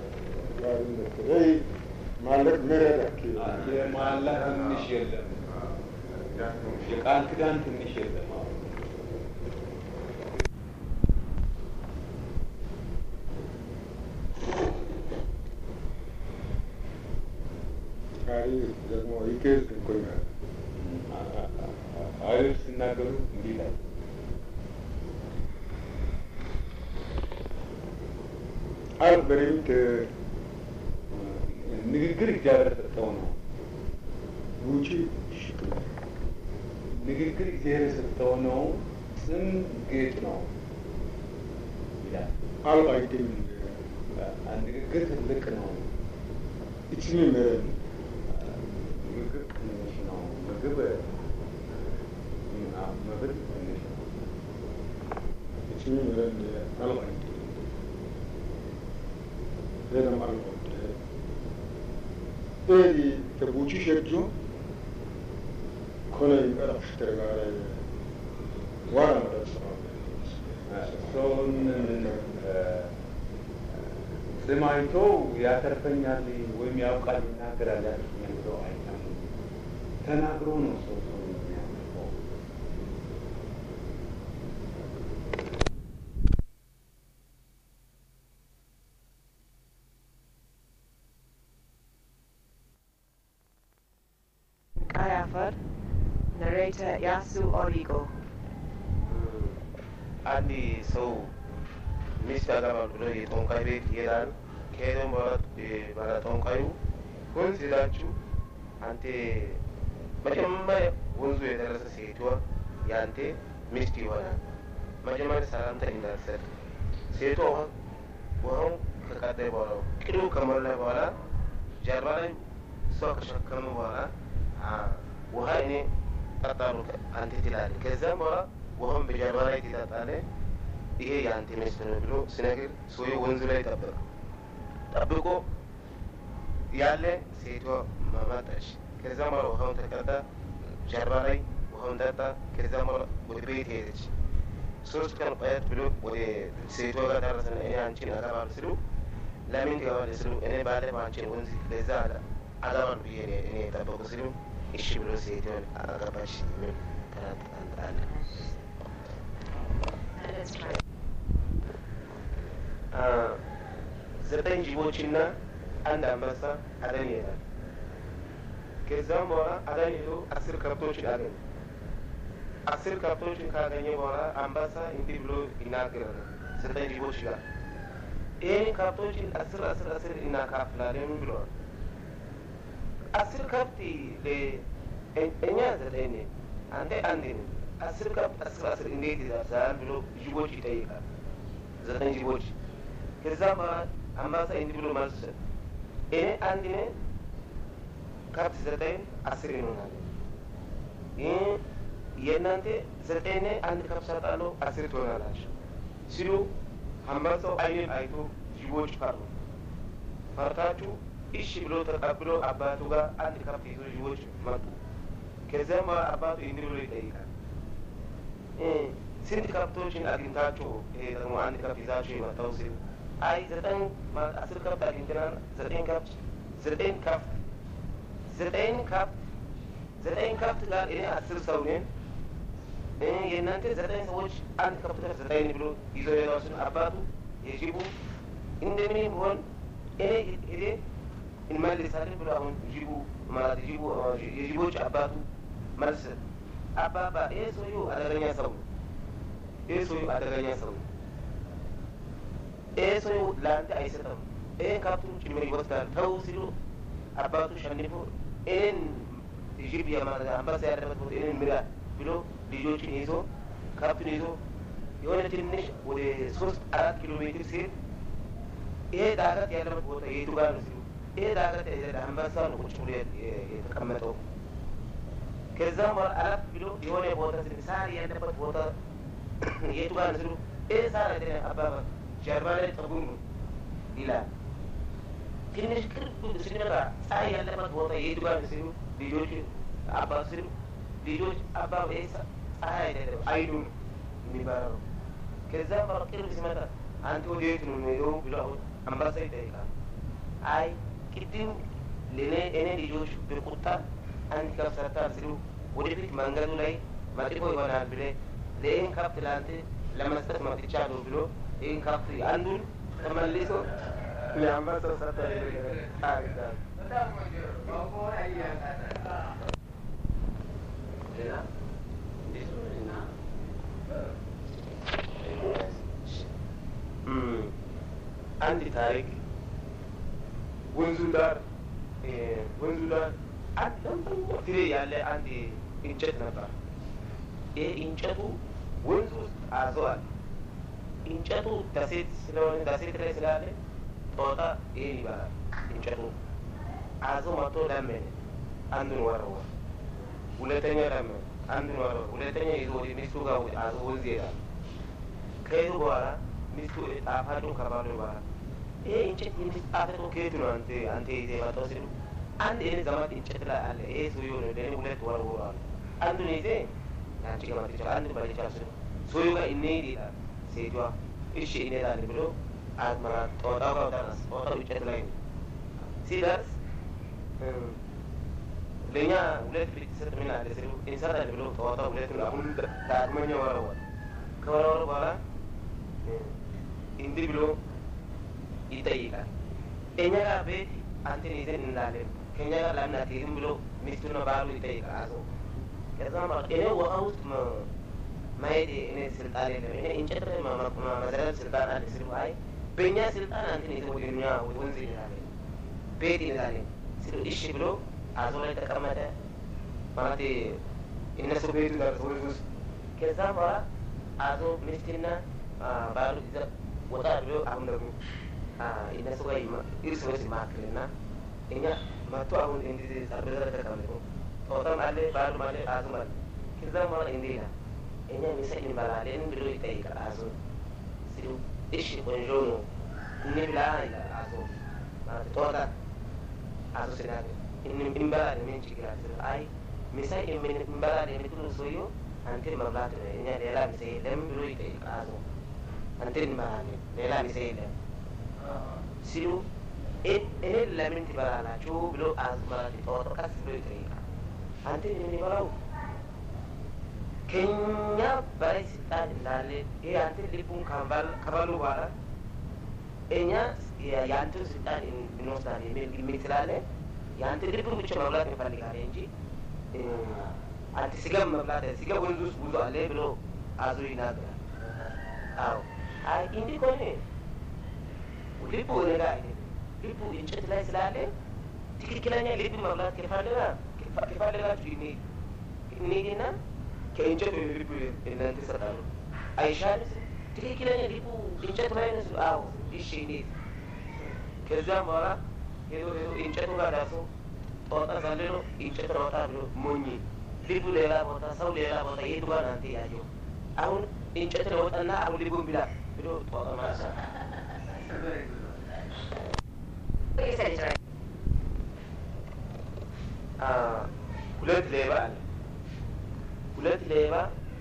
ይ ማለት ምረደክ የማላ ትንሽ የለም፣ የቃል ኪዳን ትንሽ የለም። ቃሪ ደግሞ ይገዝ እንኮኛል አይሁድ ሲናገሩ እንዲህ ይላል አር በሪምት ንግግር እግዚአብሔር ሰጠው ነው። ውጪ ንግግር እግዚአብሔር የሰጠው ነው። ስም ጌጥ ነው ይላል። አልባይቴም ንግግር ትልቅ ነው። እችኒ ምረን ምግብ ትንሽ ነው። ምግብ መብል ትንሽ ነው። እችኒ ምረን አልባይቴ ዘደም አልባይቴ ኤዲ ተቡቺ ሸጁ ኮነ ይቀረፍ ተረጋራ ዋና መረሰ ሰውን ስም አይቶ ያተርፈኛል ወይም ያውቃል ይናገራል ያተርፈኛል ብለው አይታምኑም። ተናግሮ ነው ሰው ሰው የሚያተርፈው። Kayafar, narrator Yasu Origo. አንድ ሰው ሚስት ያገባል ብሎ የጠንቋይ ቤት ይሄዳል። ከሄደም በኋላ ባለ ጠንቋዩ ወንዝ ሄዳችሁ አንተ መጀመሪያ ወንዙ የደረሰ ሴቷ የአንተ ሚስት ይሆናል። መጀመሪያ ሰላምታ እንዳትሰጥ ሴቷ ውሃ- ውሃውን ከቀደ በኋላ ቅዱ ከሞላ በኋላ ጀርባ ላይ እሷ ከሸከሙ በኋላ አ፣ ውሃ እኔ ጠጣሉ አንተ ትላለህ። ከዚያም በኋላ ውሃውን በጀርባ ላይ ትጠጣለህ። ይሄ የአንተ ሚስት ነው ብሎ ሲነግር ሰውዬው ወንዙ ላይ ጠበቀ። ጠብቆ ያለ ሴቷ መጣች። ከዚያም በኋላ ውሃውን ተቀዳ፣ ጀርባ ላይ ውሃውን ጠጣ። ከዚያም በኋላ ወደ ቤት ሄደች። ሶስት ቀን ቆየት ብሎ ወደ ሴቷ ጋር ደረሰና እኔ አንቺን አገባለሁ ስሉ ለምን ትገባለህ ስሉ እኔ ባለፈው አንቺን ወንዝ ለዛ አገባለሁ ብዬ እኔ እኔ የጠበቁ ስሉ እሺ ብሎ ሴቷን አገባች የሚል ተረት አለ። Let's try. አ፣ ዘጠኝ ጅቦችና አንድ አንበሳ አደን ይሄዳል። ከዛም በኋላ አደን ሄዶ አስር ከብቶችን አገኘ። አስር ከብቶችን ካገኘ በኋላ አንበሳ እንዲህ ብሎ ይናገራል ዘጠኝ ጅቦች ጋር ይህን ከብቶችን አስር አስር አስር እናካፍላለን ብለዋል። አስር ከብት ለ- እ- እኛ ዘጠኝ ነን፣ አንተ አንድ ነን። አስር ከብት አስር አስር እንዴት ይደርሳል ብሎ ጅቦች ይጠይቃል። ዘጠኝ ጅቦች ከዛም በኋላ አንበሳ እንዲህ ብሎ መልስ ሰጠ። እኔ አንድ ነኝ፣ ከብት ዘጠኝ አስር ይሆናል። ይህ የእናንተ ዘጠኝ ነኝ፣ አንድ ከብት ሰጣለሁ፣ አስር ትሆናላችሁ ሲሉ አንበሳው አይንን አይቶ ጅቦች ፈሩ። ፈርታችሁ እሺ ብሎ ተቀብሎ አባቱ ጋር አንድ ከብት ይዞ ጅቦች መጡ። ከዚያም በኋላ አባቱ እንዲህ ብሎ ይጠይቃል እ ስንት ከብቶችን አግኝታችሁ ይሄ ደግሞ አንድ ከብት ይዛችሁ የመጣው ሲል አይ ዘጠኝ ማለት አስር ከብት አግኝተናል። ዘጠኝ ከብት ዘጠኝ ከብት ዘጠኝ ከብት ዘጠኝ ከብት ጋር እኔ አስር ሰው ነን እ የእናንተ ዘጠኝ ሰዎች አንድ ከብት ጋር ዘጠኝ ብሎ ይዞ ሄደው ሲል አባቱ የጅቡ እንደምን ቢሆን እኔ ሄዴ እንመልሳለን ብሎ አሁን ጅቡ ማለት ጅቡ የጅቦች አባቱ መልስ ሰጠ። አባባ ይሄ ሰውዬው አደገኛ ሰው ነው። ይሄ ሰውዬው አደገኛ ሰው ነው። ይሄ ሰውዬው ለአንተ አይሰጠም። ይሄን ከብቱን ጭምር ይወስዳል። ተው ሲሉ አባቱ ሸንፎ ይህን ጅብ የማለት አንበሳ ያለበት ቦታ ይህን ምራ ብሎ ልጆችን ይዞ ከብቱን ይዞ የሆነ ትንሽ ወደ ሶስት አራት ኪሎ ሜትር ሲሄድ ይሄ ዳገት ያለበት ቦታ የቱ ጋር ነው ሲሉ ይሄ ዳገት አንበሳ ነው ቁጭ ብሎ የተቀመጠው ከዛም በኋላ አለፍ ብሎ የሆነ ቦታ ስል ሳር ያለበት ቦታ የቱ ጋር ነው ሲሉ ይህ ሳር አይደለም አባባ ጀርባ ላይ ጠጉር ነው ይላል። ትንሽ ቅርብ ስንመጣ ፀሐይ ያለበት ቦታ የቱ ጋር ሲሉ ልጆች አባት ሲሉ ልጆች አባ ፀሐይ አይደለም አይኑ የሚባለው ከዛ በኋላ ቅርብ ሲመጣ አንተ ወዴት ነው የሚሄደው ብሎ አሁን አንበሳ ይጠይቃል። አይ ቅድም ለእኔ እኔ ልጆች በቁጣ አንድ ከብት ሰርተሃል ሲሉ ወደፊት መንገዱ ላይ መጥፎ ይሆናል ብለህ ለይህን ከብት ለአንተ ለመስጠት መጥቻለሁ ብሎ ይህን ከብት አንዱን ተመልሶ ለአንበሳው ሰጠ። ሌላ አንድ ታሪክ ወንዙ ዳር ወንዙ ዳር ፍሬ ያለ አንድ እንጨት ነበር። ይህ እንጨቱ ወንዙ ውስጥ አዘዋል። እንጨቱ ደሴት ስለሆነ ደሴት ላይ ስላለ ጦጣ ይህን ይበላል። እንጨቱ አዞ መጥቶ ለመነ፣ አንዱን ወረወረ። ሁለተኛ ለመነ፣ አንዱን ወረወረ። ሁለተኛ ይዞ ወደ ሚስቱ ጋር አዞ ወንዝ ይሄዳል። ከሄዱ በኋላ ሚስቱ ጣፋጩን ከባሉ በኋላ ይሄ እንጨት የሚጣፈጠው ከየት ነው አንተ አንተ ይዘህ የመጣው ሲሉ አንድ እኔ ዘመድ እንጨት ላይ አለ ይሄ ሰውዬው ነው ለእኔ ሁለት ወርውሯል። አንዱን ይዘህ አንቺ ጋር መጥቻ አንድ በልቻ ስሉ ሰውዬው ጋር እንሂድ ይላል። ሴቷ እሺ እንሄዳለን ብሎ አዝመራ ጦጣው ጋር ደረስ። ጦጣው እንጨት ላይ ነው። ሲደርስ ለእኛ ሁለት ቤተሰብ ምን አለ ሲሉ እንሰራለን ብሎ ጦጣው ሁለቱን አሁን ዳግመኛ ወረወረ። ከወረወረ በኋላ እንዲህ ብሎ ይጠይቃል። እኛ ጋር ቤት አንተን ይዘን እንዳለን ከእኛ ጋር ለምን አትሄድም ብሎ ሚስቱና ባሉ ይጠይቃል። አዞ ከዛ እኔ ውሃ ውስጥ ማየት እኔ ስልጣን የለም እኔ እንጨት ላይ መዘለል ስልጣን አለ ሲሉ አይ በእኛ ስልጣን አንተን ይዘን ወደ እኛ ወደ ወንዝ እንሄዳለን ቤት እንሄዳለን ሲሉ እሺ ብሎ አዞ ላይ ተቀመጠ። ማለት እነሱ ቤቱ ደርሶ ወንዝ ውስጥ ከዛ በኋላ አዞ ሚስትና ባሉ ወጣ ብሎ አሁን ደግሞ እነሱ ጋር እርስ በርስ ይማክልና እኛ መጥቶ አሁን እንዲህ ጠረጴዛ ላይ ተቀምጦ ጦጣም አለ ባሉም አለ አዞም አለ። ከዛም በኋላ እንዲህ ይላል እኛ ምሳ እንበላለን ብሎ ይጠይቃል አዞ ሲሉ እሺ ቆንጆ ነው እንብላ ይላል አዞ ማለት ጦጣ አዞ ሲናገር እንበላለን ምን ችግር አለ? አይ ምሳ እንበላለን የምትሉ ሰውዬው አንተ መብላት እኛ ሌላ ምሳ የለም ብሎ ይጠይቃል አዞ አንተ እንበላለን ሌላ ምሳ የለም ሲሉ እኔ ለምን ትበላላችሁ ብሎ አዝመራት ጦጣ ቀስ ብሎ ይጠይቃል። አንተ የምንበላው ከኛ በላይ ስልጣን እንዳለ ይሄ አንተ ልቡን ከበሉ በኋላ እኛ የአንተን ስልጣን እንወስዳለን የሚል ግምት ስላለ የአንተ ልቡን ብቻ መብላት እንፈልጋለን እንጂ አንተ ስጋ መብላት ስጋ ወንዝ ውስጥ ብዙ አለ ብሎ አዞ ይናገራል። አዎ አይ እንዲህ ከሆነ ልቡ እኔ ጋር አይደለም። ልቡ እንጨት ላይ ስላለ ትክክለኛ ልብ መብላት ከፈለጋ ከፈለጋችሁ እንሂድ እንሂድና ከእንጨት ወደ ልቡ እናንተ ይሰጣሉ። አይሻልም? ትክክለኛ ልቡ እንጨት ላይ ነው። አዎ እሺ እንሂድ። ከዚያም በኋላ ሄዶ ሄዶ እንጨቱ ጋር ደርሶ ጦጣ ዘልሎ እንጨት ሮጣ ብሎ ሞኝ ልቡ ሌላ ቦታ፣ ሰው ሌላ ቦታ የቱ ጋር ነው አንተ ያየው? አሁን እንጨት ለወጣና አሁን ልቡን ብላ ብሎ ጦጣ ማለት ነው። ሁለት ሌባ አለ። ሁለት ሌባ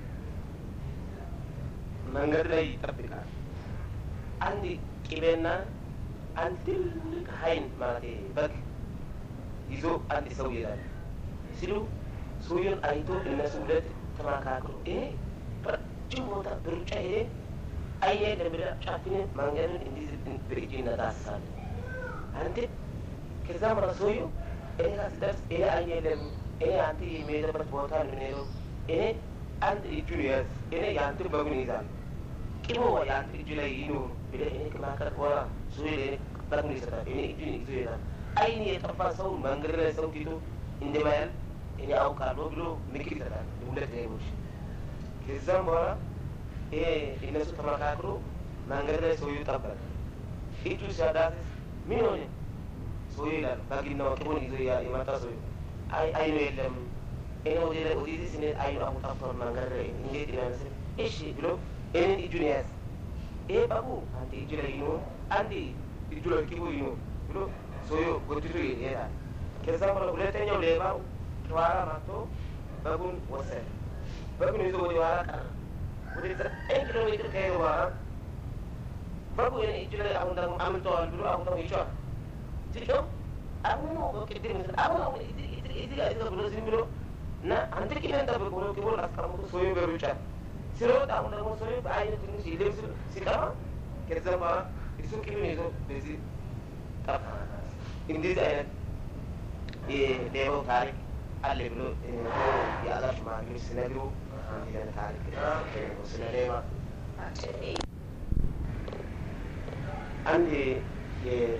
መንገድ ላይ ይጠብቃል። አንድ ቅቤና አንድ ትልቅ ሀይን ማለት በግ ይዞ አንድ ሰው ይሄዳል ሲሉ ሰውየውን አይቶ እነሱ ሁለት ተመካክሮ ይሄ በረጅም ቦታ በሩጫ ሄደ አይኔ ለብላ ጫፍን መንገድን እንዲህ በእጅ እናዳስሳለን። አንተ ከዛ ማለት ሰውየው እኔ ጋር ስደርስ እኔ አይኔ የለም እኔ አንተ የሚሄድበት ቦታ ነው የምንሄደው። እኔ አንድ እጁን ያዝ፣ እኔ የአንተን በጉን ይዛል። ቅሞ የአንተ እጁ ላይ ይኑር ብለህ እኔ ከማከር በኋላ ሰውዬ ለእኔ በጉን ይሰጣል። እኔ እጁን ይዞ ይሄዳል። አይን የጠፋ ሰው መንገድ ላይ ሰው ፊቱ እንደማያል እኔ አውቃለሁ ብሎ ምክር ይሰጣል። ሁለት ሌቦች ከዛም በኋላ ይሄ እነሱ ተመካክሮ መንገድ ላይ ሰውዬው ጠበቀ። እጁ ሲያዳስስ ምን ሆነ ሰውዬው ይላል። በግና ቅቡን ይዞ የመጣ ሰውዬው አይ አይኑ የለም እኔ ወደ ላይ ወደዚህ ስንሄድ አይኑ አሁን ጠፍቷል መንገድ ላይ እንዴት ይመስል እሺ ብሎ እኔን እጁን ያዝ። ይሄ በጉ አንተ እጁ ላይ ይኖር አንድ እጁ ላይ ቅቡ ይኖር ብሎ ሰውዬው ጎትቶ ይሄዳል። ከዛም በኋላ ሁለተኛው ሌባው ከኋላ መጥቶ በጉን ወሰደ። በጉን ይዞ ወደ ኋላ ቀረ። ወደ ዘጠኝ ኪሎ ሜትር ከሄደ በኋላ በጉ እኔ እጅ ላይ አሁን ደግሞ አምልጠዋል ብሎ አሁን ደግሞ ይጮሃል። ሲጮህ አሁን ነው ቅድም ምስል አሁን አሁን እዚህ ጋር እዚህ ጋር ብሎ ዝም ብሎ እና አንተ ቂቤን ጠብቅ ብሎ ቂቦን አስቀምጦ ሰውዬው በሩጫ ሲሮጥ አሁን ደግሞ ሰውዬው በአይነ ትንሽ ልብስ ሲቀማ ከዛም በኋላ እሱ ቂቤን ይዞ በዚህ ጠፋ። እንደዚህ አይነት የሌባው ታሪክ አለ ብሎ የአገር ሽማግሌዎች ሲነግሩ እንዲህ አይነት ታሪክ ስለ ሌባ አንድ የ-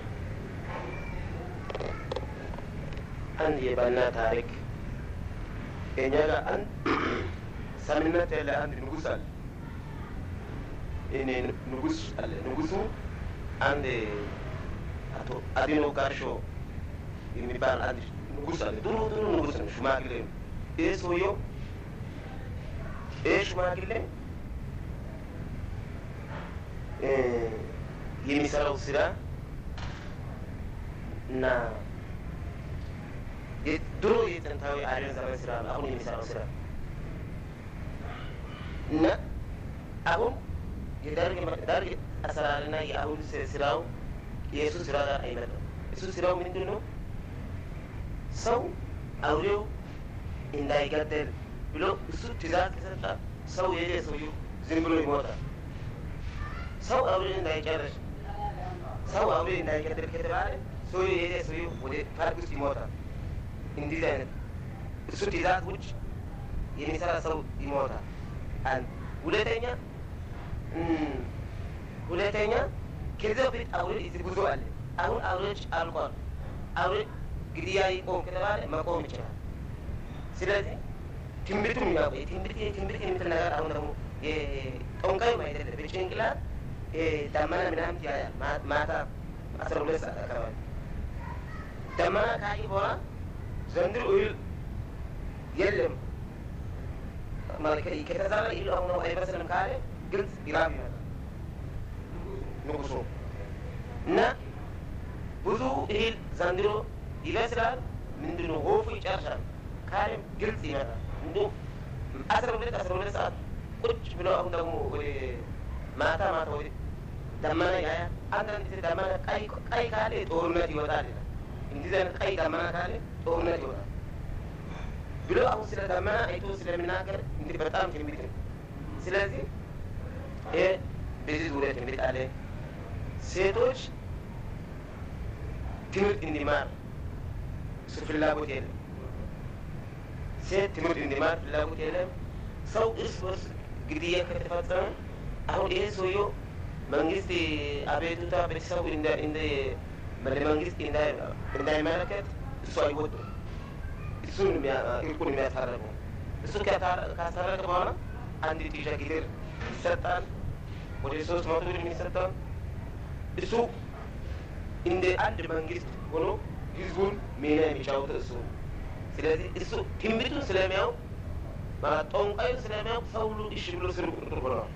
አንድ የባና ታሪክ እኛ ጋር አንድ ሰምነት ያለ አንድ ንጉስ አለ። እኔ ንጉስ አለ። ንጉሱ አንድ አቶ አዲኖ ጋርሾ የሚባል አንድ ንጉስ አለ። ድሮ ድሮ ንጉስ ነው፣ ሽማግሌ ነው። ይህ ሰውየው ይህ ሽማግሌ እ የሚሰራው ስራ እና ድሮ የጥንታዊ አሪያን ዘመን ስራ ነው። አሁን የሚሰራው ስራ እና አሁን የደርግ ደርግ አሰራርና የአሁን ስራው የእሱ ስራ ጋር አይመጣም። እሱ ስራው ምንድን ነው? ሰው አውሬው እንዳይገደል ብሎ እሱ ትእዛዝ ከሰጠ ሰው የየ ሰውዬው ዝም ብሎ ይሞታል። ሰው አውሬ እንዳይጨርስ ሰው አውሬ እንዳይገደል ከተባለ ሰውዬው የየ ሰውዬው ወደ ፓርክ ውስጥ ይሞታል። እንዲህ አይነት እሱ ትእዛዝ ውጭ የሚሰራ ሰው ይሞታል። አንድ ሁለተኛ ሁለተኛ ከዚህ በፊት አውሬ እዚህ ብዙ አለ። አሁን አውሬዎች አልቋል። አውሬ ግድያ ይቆም ከተባለ መቆም ይችላል። ስለዚህ ትንቢቱም ያው ትንቢት ትንቢት የምትል ነገር አሁን ደግሞ ጠንቋይም አይደለም በጭንቅላት ደመና ምናምን ያያል። ማታ አስራ ሁለት ሰዓት አካባቢ ደመና ካየ በኋላ ዘንድሮ እህል የለም ከተዛራ እህል አሁን አይበስልም ካለ ግልጽ ይራብ ይመጣል ንጉሱ እና ብዙ እህል ዘንድሮ ይበስላል። ምንድነው ወፉ ይጨርሳል ካለም ግልጽ ይመጣል። እንዲ አስራ ሁለት አስራ ሁለት ሰዓት ቁጭ ብለው አሁን ደግሞ ወደ ማታ ማታ ወደ ደመና ያያል። አንዳንድ ጊዜ ደመና ቀይ ቀይ ካለ ጦርነት ይወጣል ይላል። እንዲህ አይነት ቀይ ደመና ካለ ጦርነት ይወጣል ብሎ አሁን ስለ ደመና አይቶ ስለሚናገር እንግዲህ በጣም ትንቢት ነው። ስለዚህ ይሄ በዚህ ዙሪያ ትንቢት አለ። ሴቶች ትምህርት እንዲማር እሱ ፍላጎት የለም። ሴት ትምህርት እንዲማር ፍላጎት የለም። ሰው እርስ በርስ ግድያ ከተፈጸመ አሁን ይሄ ሰውየው መንግስት አቤቱታ ቤተሰቡ እንደ መንግስት እንዳይመለከት እሱ አይወጡም። እሱን እርቁን የሚያስታረቁ እሱ ካስታረቀ በኋላ አንድ ጢሻ ጊዜር ይሰጣል። ወደ ሶስት መቶ ብር የሚሰጣል። እሱ እንደ አንድ መንግስት ሆኖ ህዝቡን ሚና የሚጫወት እሱ ስለዚህ እሱ ትንቢቱን ስለሚያው ጠንቋዩ ስለሚያው ሰው ሁሉ እሺ ብሎ ስር ቁጥር ሆነዋል።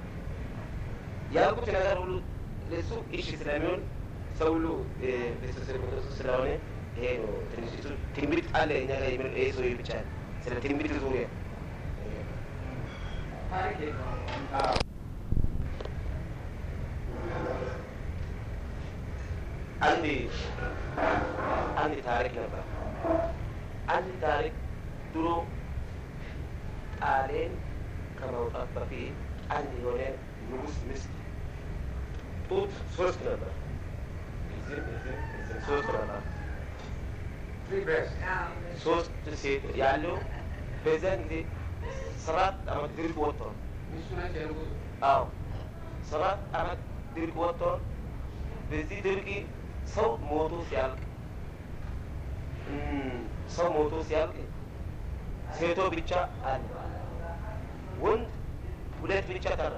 ያልኩት ነገር ሁሉ ለእሱ እሺ ስለሚሆን ሰው ሁሉ ስር ቁጥር ስለሆነ ይሄ ነው ትንሽ እሱ ትንቢት አለ እኛ ጋር የሚለው ይሄ ሰውዬ ብቻ ስለ ትንቢት ዙሪያ አንድ አንድ ታሪክ ነበር። አንድ ታሪክ ድሮ ጣሊያን ከመውጣት በፊት አንድ የሆነ ንጉስ ሚስት ጡት ሶስት ነበር። ሶስት ነበር። ሶስት ሴት ያለው በዚያን ጊዜ ሰባት አመት ድርቅ ወጥቷል። አዎ ሰባት አመት ድርቅ ወጥቷል። በዚህ ድርቅ ሰው ሞቶ ሲያልቅ ሰው ሞቶ ሲያልቅ ሴቶ ብቻ አለ፣ ወንድ ሁለት ብቻ ቀረ።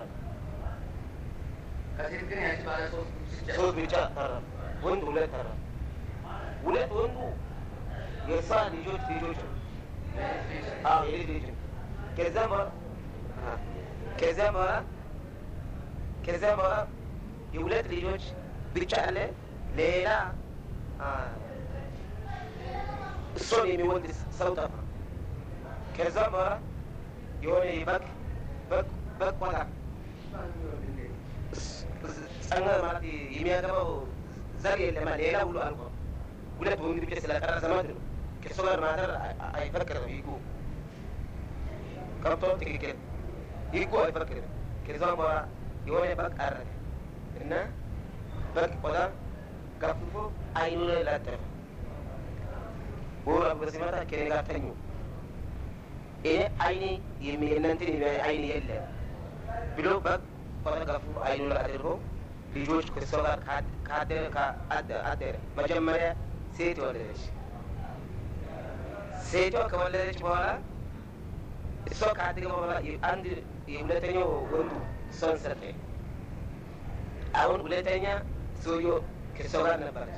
ሶስት ብቻ ቀረ፣ ወንድ ሁለት ቀረ። ሁለት ወንዱ የእሷ ልጆች ልጆች ነው። አዎ የልጅ ልጅ ነው። ከዚያም በኋላ ከዚያም በኋላ ከዚያም በኋላ የሁለት ልጆች ብቻ አለ። ሌላ እሱን የሚወድ ሰው ጠፋ። ከዛም በኋላ የሆነ በግ በግ በግ ቆጣ ጸና ማለት የሚያገባው ዘር የለም ሌላ ሁሉ አልቆ ሁለት ወንድ ብቻ ስለቀረ ዘመድ ነው። ከእሱ ጋር ማደር አይፈቅድም ህጉ ከብቶ ትክክል ህጉ አይፈቅድም። ከዛም በኋላ የሆነ በግ አረደ እና በግ ቆዳ ገፍፎ አይኑ ላይ ላጠፈ። ወር አብሮ ሲመጣ ከኔ ጋር ተኙ። ይሄ አይኔ የእናንተን የሚያይ አይን የለም ብሎ በግ ቆዳ ገፍፎ አይኑ ላይ አድርጎ ልጆች ከእሷ ጋር ካደረ አደረ። መጀመሪያ ሴት ወለደች። ሴቷ ከወለደች በኋላ እሷ ካደገ በኋላ አንድ የሁለተኛው ወንዱ እሷን ሰጠ። አሁን ሁለተኛ ሰውዬው ከእሷ ጋር ነበረች።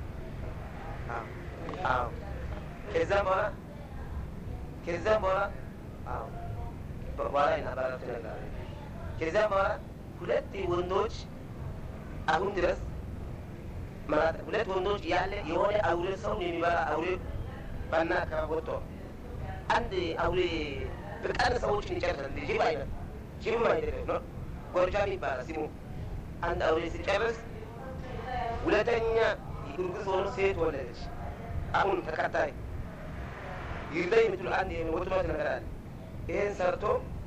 አዎ ከዛም በኋላ ከዛም በኋላ አዎ በኋላ ይናባራት ነገር ከዛም በኋላ ሁለት ወንዶች አሁን ድረስ ማለት ሁለት ወንዶች ያለ የሆነ አውሬ ሰውን የሚበላ አውሬ ባና ከቦቶ አንድ አውሬ በቀን ሰዎችን ይጨርሳል። ጅብ አይነት ጅብም አይደለም ነው ጎርጃም ይባላል ስሙ። አንድ አውሬ ሲጨርስ ሁለተኛ እርጉዝ ሆኖ ሴት ወለደች። አሁን ተከታይ ይርዳ የምትሉ አንድ ወጥመት ነገር አለ። ይህን ሰርቶ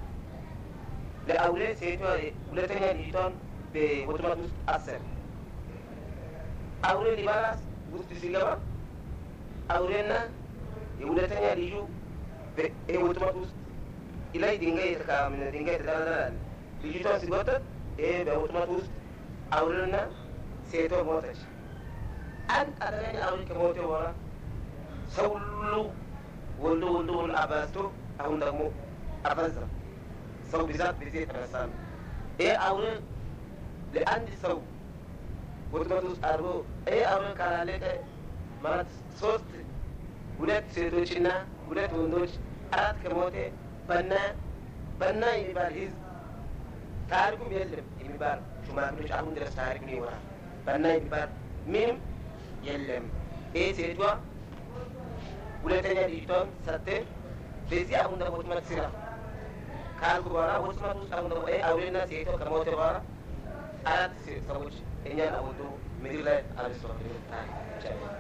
ለአውሬ ሴቷ ሁለተኛ ልጅቷን በወጥመት ውስጥ አሰረ። አውሬ ሊበላ ውስጥ ሲገባ አውሬና የሁለተኛ ልጁ ወጥመት ውስጥ ላይ ድንጋይ ድንጋይ ተደረደራል። ልጅቷን ሲጎተት ይሄ በወጥመት ውስጥ አውሬና ሴቷ ሞተች። አንድ አደገኛ አውሬ ከሞተ በኋላ ሰው ሁሉ ወልዶ ወልዶ ወልዶ አባዝቶ አሁን ደግሞ አበዛ። ሰው ብዛት በዚህ የተነሳ ነው። ይሄ አውሬ ለአንድ ሰው ወጥመት ውስጥ አድርጎ ይሄ አውሬ ካላለቀ ማለት ሶስት ሁለት ሴቶችና ሁለት ወንዶች አራት ከሞቴ በና በና የሚባል ህዝብ ታሪኩም የለም የሚባል ሽማግሌዎች አሁን ድረስ ታሪኩን ይወራል። በና የሚባል ምንም የለም። ይህ ሴቷ ሁለተኛ ልጅቷን ሰጥቴ በዚህ አሁን ደግሞ ወጥመት ስራ ካልኩ በኋላ ወጥመት ውስጥ አሁን ደግሞ ይህ አውሬና ሴቷ ከሞተ በኋላ አራት ሰዎች እኛን አወጡ ምድር ላይ አብስቶ ታሪክ ይቻላል።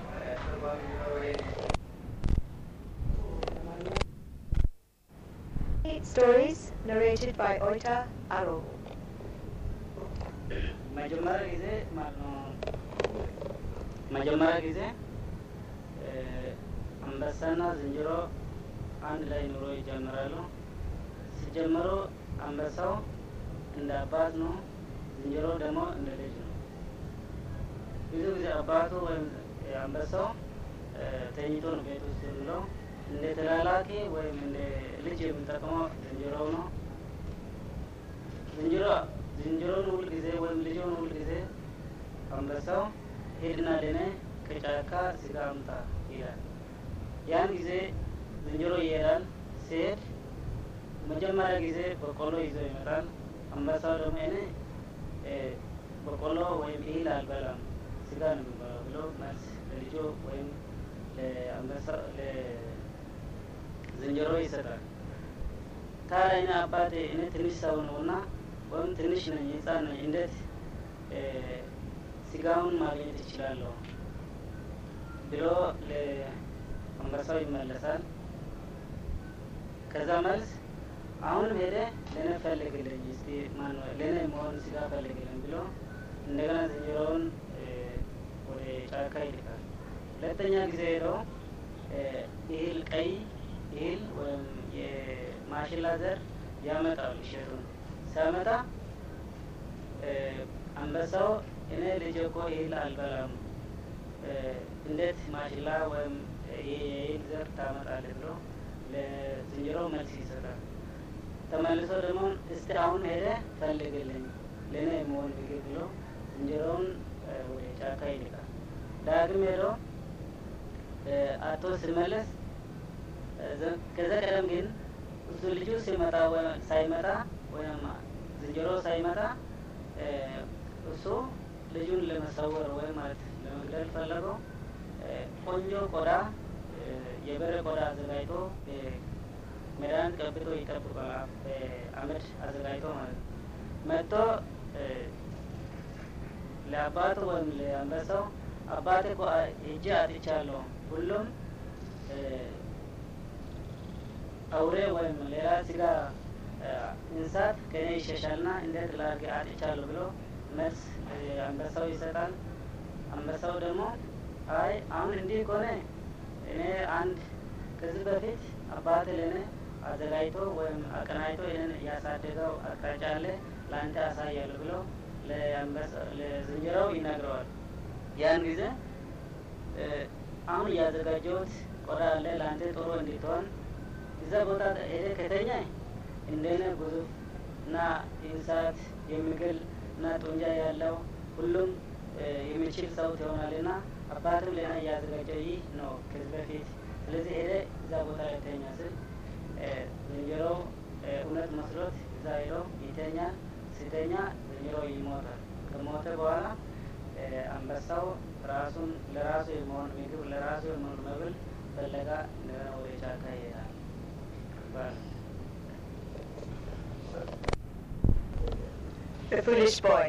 Stories narrated by Oita Aro. መጀመሪያ ጊዜ ማለት ነው መጀመሪያ ጊዜ አንበሳና ዝንጀሮ አንድ ላይ ኑሮ ይጀምራሉ። ሲጀምሩ አንበሳው እንደ አባት ነው፣ ዝንጀሮ ደግሞ እንደ ልጅ ነው። ብዙ ጊዜ አባቱ ወይም አንበሳው ተኝቶ ነው ቤት ውስጥ የሚለው እንደ ተላላኪ ወይም እንደ ልጅ የሚጠቅመው ዝንጀሮው ነው። ዝንጀሮ ዝንጀሮን ሁል ጊዜ ወይም ልጅውን ሁል ጊዜ አንበሳው ሄድና ለኔ ከጫካ ስጋ አምጣ ይላል። ያን ጊዜ ዝንጀሮ ይሄዳል። ሲሄድ መጀመሪያ ጊዜ በቆሎ ይዞ ይመጣል። አንበሳው ደግሞ እኔ በቆሎ ወይም እህል አልበላም ስጋ ነው የሚበላው ብሎ መልስ ለልጆ ወይም ለአንበሳ ለዝንጀሮ ይሰጣል። ታዲያ እኔ አባቴ እኔ ትንሽ ሰው ነው እና ወይም ትንሽ ነኝ ህፃን ነኝ እንዴት ስጋውን ማግኘት ይችላለሁ ብሎ ለአንበሳው ይመለሳል። ከዛ መልስ አሁንም ሄደ ለእኔ ፈልግልኝ እስቲ ማነው ለእኔ መሆን ስጋ ፈልግልኝ ብሎ እንደገና ዝንጀሮውን ወደ ጫካ ይልካል። ሁለተኛ ጊዜ ሄደው እህል ቀይ እህል ወይም የማሽላ ዘር ያመጣል እሸቱን ሲያመጣ አንበሳው እኔ ልጅ እኮ እህል አልበላም እንዴት ማሽላ ወይም የእህል ዘር ታመጣለህ ብሎ ለዝንጀሮ መልስ ይሰጣል። ተመልሶ ደግሞ እስቲ አሁን ሄደ ፈልግልኝ ለእኔ የመሆን ምግብ ብሎ ዝንጀሮውን ወደ ጫካ ይልቃል። ዳግም ሄዶ አቶ ሲመለስ ከዛ ቀደም ግን እሱ ልጁ ሲመጣ ሳይመጣ ወይም ዝንጀሮ ሳይመጣ እሱ ልጁን ለመሰወር ወይም ማለት ለመግደል ፈለገው። ቆንጆ ቆዳ የበሬ ቆዳ አዘጋጅቶ መድኃኒት ቀብቶ ይጠብቃል። በአመድ አዘጋጅቶ ማለት ነው። መጥቶ ለአባቱ ወይም ለአንበሳው አባቴ እኮ ሄጄ አጥቻለሁ፣ ሁሉም አውሬ ወይም ሌላ ስጋ እንስሳት ከኔ ይሸሻልና እንዴት ላድርግ አጥቻለሁ ብሎ መልስ አንበሳው ይሰጣል። አንበሳው ደግሞ አይ አሁን እንዲህ ከሆነ እኔ አንድ ከዚህ በፊት አባቴ ለእኔ አዘጋጅቶ ወይም አቀናጅቶ ይህንን ያሳደገው አቅጣጫ አለ ለአንተ ያሳያለሁ ብሎ ለዝንጀሮው ይነግረዋል። ያን ጊዜ አሁን እያዘጋጀሁት ቆዳ አለ ለአንተ ጥሩ እንድትሆን እዛ ቦታ ሄደ ከተኛ እንደነ ግዙፍ እና እንስሳት የሚግል እና ጡንጃ ያለው ሁሉም የሚችል ሰው ትሆናልና አባትም ሌላ እያዘጋጀው ይህ ነው ከዚህ በፊት ስለዚህ ሄደ እዛ ቦታ ላይ ተኛ ስል ዝንጀሮው እውነት መስሎት እዛ ሄዶ ይተኛል። ሲተኛ ዝንጀሮው ይሞታል። ከሞተ በኋላ አንበሳው ራሱን ለራሱ የመሆን ምግብ ለራሱ የመሆን መብል ፈለጋ እንደገና ወደ ጫካ ይሄዳል። The Foolish Boy.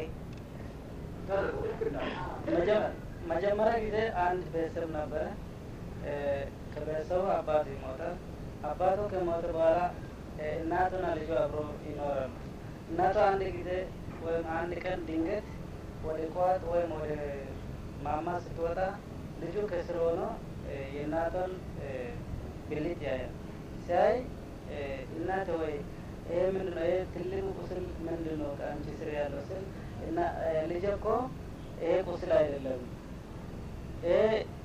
መጀመሪያ ጊዜ አንድ ቤተሰብ ነበረ። ከቤተሰቡ አባቱ ይሞታል። አባቱ ከሞተ በኋላ እናቱና ልጁ አብሮ ይኖራሉ። እናቱ አንድ ጊዜ ወይም አንድ ቀን ድንገት ወደ ቋት ወይም ወደ ማማ ስትወጣ ልጁ ከስር ሆኖ የእናቷን ብልት ያያል። ሲያይ እናት ወይ ይሄ ምንድን ነው? ይሄ ትልቁ ቁስል ምንድን ነው ከአንቺ ስር ያለው ስል እና ልጅ እኮ ይሄ ቁስል አይደለም ይሄ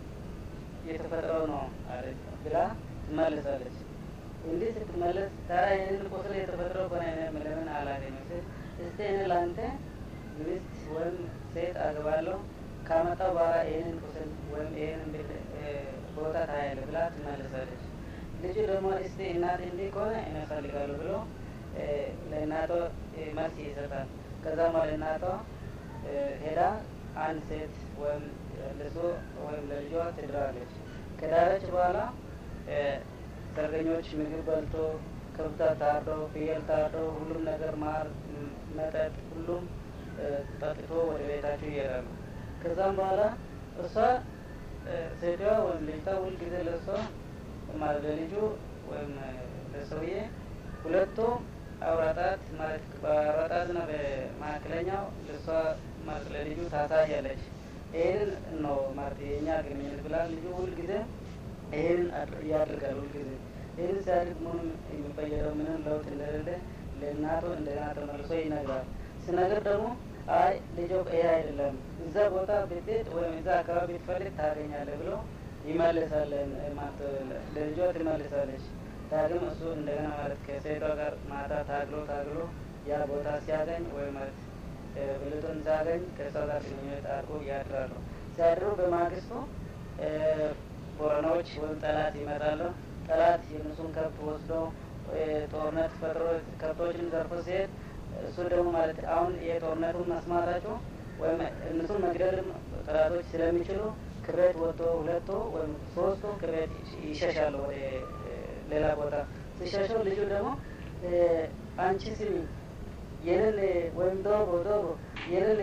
የተፈጥረው ነው አለች ብላ ትመልሳለች። እንዲህ ስትመለስ ታዲያ ይህንን ቁስል የተፈጥረው ከሆነ ለምን አላገኘው ስል እስቲ እኔ ለአንተ ሚስት ወይም ሴት አግባለሁ ካመጣው በኋላ ይህንን ቁስል ወይም ይህንን ቦታ ታያለህ ብላ ትመልሳለች። ልጁ ደግሞ እስቲ እናት እንዲህ ከሆነ እኔ እፈልጋለሁ ብሎ ለእናቷ መልስ ይሰጣል። ከዛም በኋላ እናቷ ሄዳ አንድ ሴት ወይም ለሱ ወይም ለልጇ ትድራለች። ከዳረች በኋላ ሰርገኞች ምግብ በልቶ ከብታ ታርዶ ፍየል ታርዶ ሁሉም ነገር ማር፣ መጠጥ ሁሉም ጠጥቶ ወደ ቤታቸው ይሄዳሉ። ከዛም በኋላ እሷ ሴቷ ወይም ልጅቷ ሁልጊዜ ለእሷ ማለት ለልጁ ወይም ለሰውዬ ሁለቱ አውራጣት ማለት በአውራጣትና በመካከለኛው ለእሷ ማለት ለልጁ ታሳያለች። ይህንን ነው ማለት የእኛ ግንኙነት ብላ ልጁ ሁልጊዜ ይህንን ያደርጋል። ሁልጊዜ ይህንን ሲያድግ ምንም የሚቀየረው ምንም ለውጥ እንደሌለ ለእናቱ እንደገና ተመልሶ ይነግራል። ሲነግር ደግሞ አይ ልጆ ይሄ አይደለም እዛ ቦታ ብትሄድ ወይም እዛ አካባቢ ብትፈልግ ታገኛለህ ብሎ ይመልሳለን ማለት ለልጇ ትመልሳለች። ዳግም እሱ እንደገና ማለት ከሴቷ ጋር ማታ ታግሎ ታግሎ ያ ቦታ ሲያገኝ ወይም ማለት ብልቱን ሲያገኝ ከሷ ጋር ግንኙነት አድርጎ ያድራሉ። ሲያድሩ በማግስቱ ቦረናዎች ወይም ጠላት ይመጣሉ። ጠላት የእነሱን ከብት ወስዶ ጦርነት ፈጥሮ ከብቶችን ዘርፎ ሲሄድ እሱ ደግሞ ማለት አሁን የጦርነቱን መስማታቸው ወይም እነሱን መግደልም ጠላቶች ስለሚችሉ ክሬት ወጥቶ ሁለቱ ወይም ሶስቱ ክሬት ይሸሻሉ ወደ ሌላ ቦታ ሲሸሹ ልጁ ደግሞ አንቺ ስሚ ይህንን ወይም ዶሮ ዶሮ ይህንን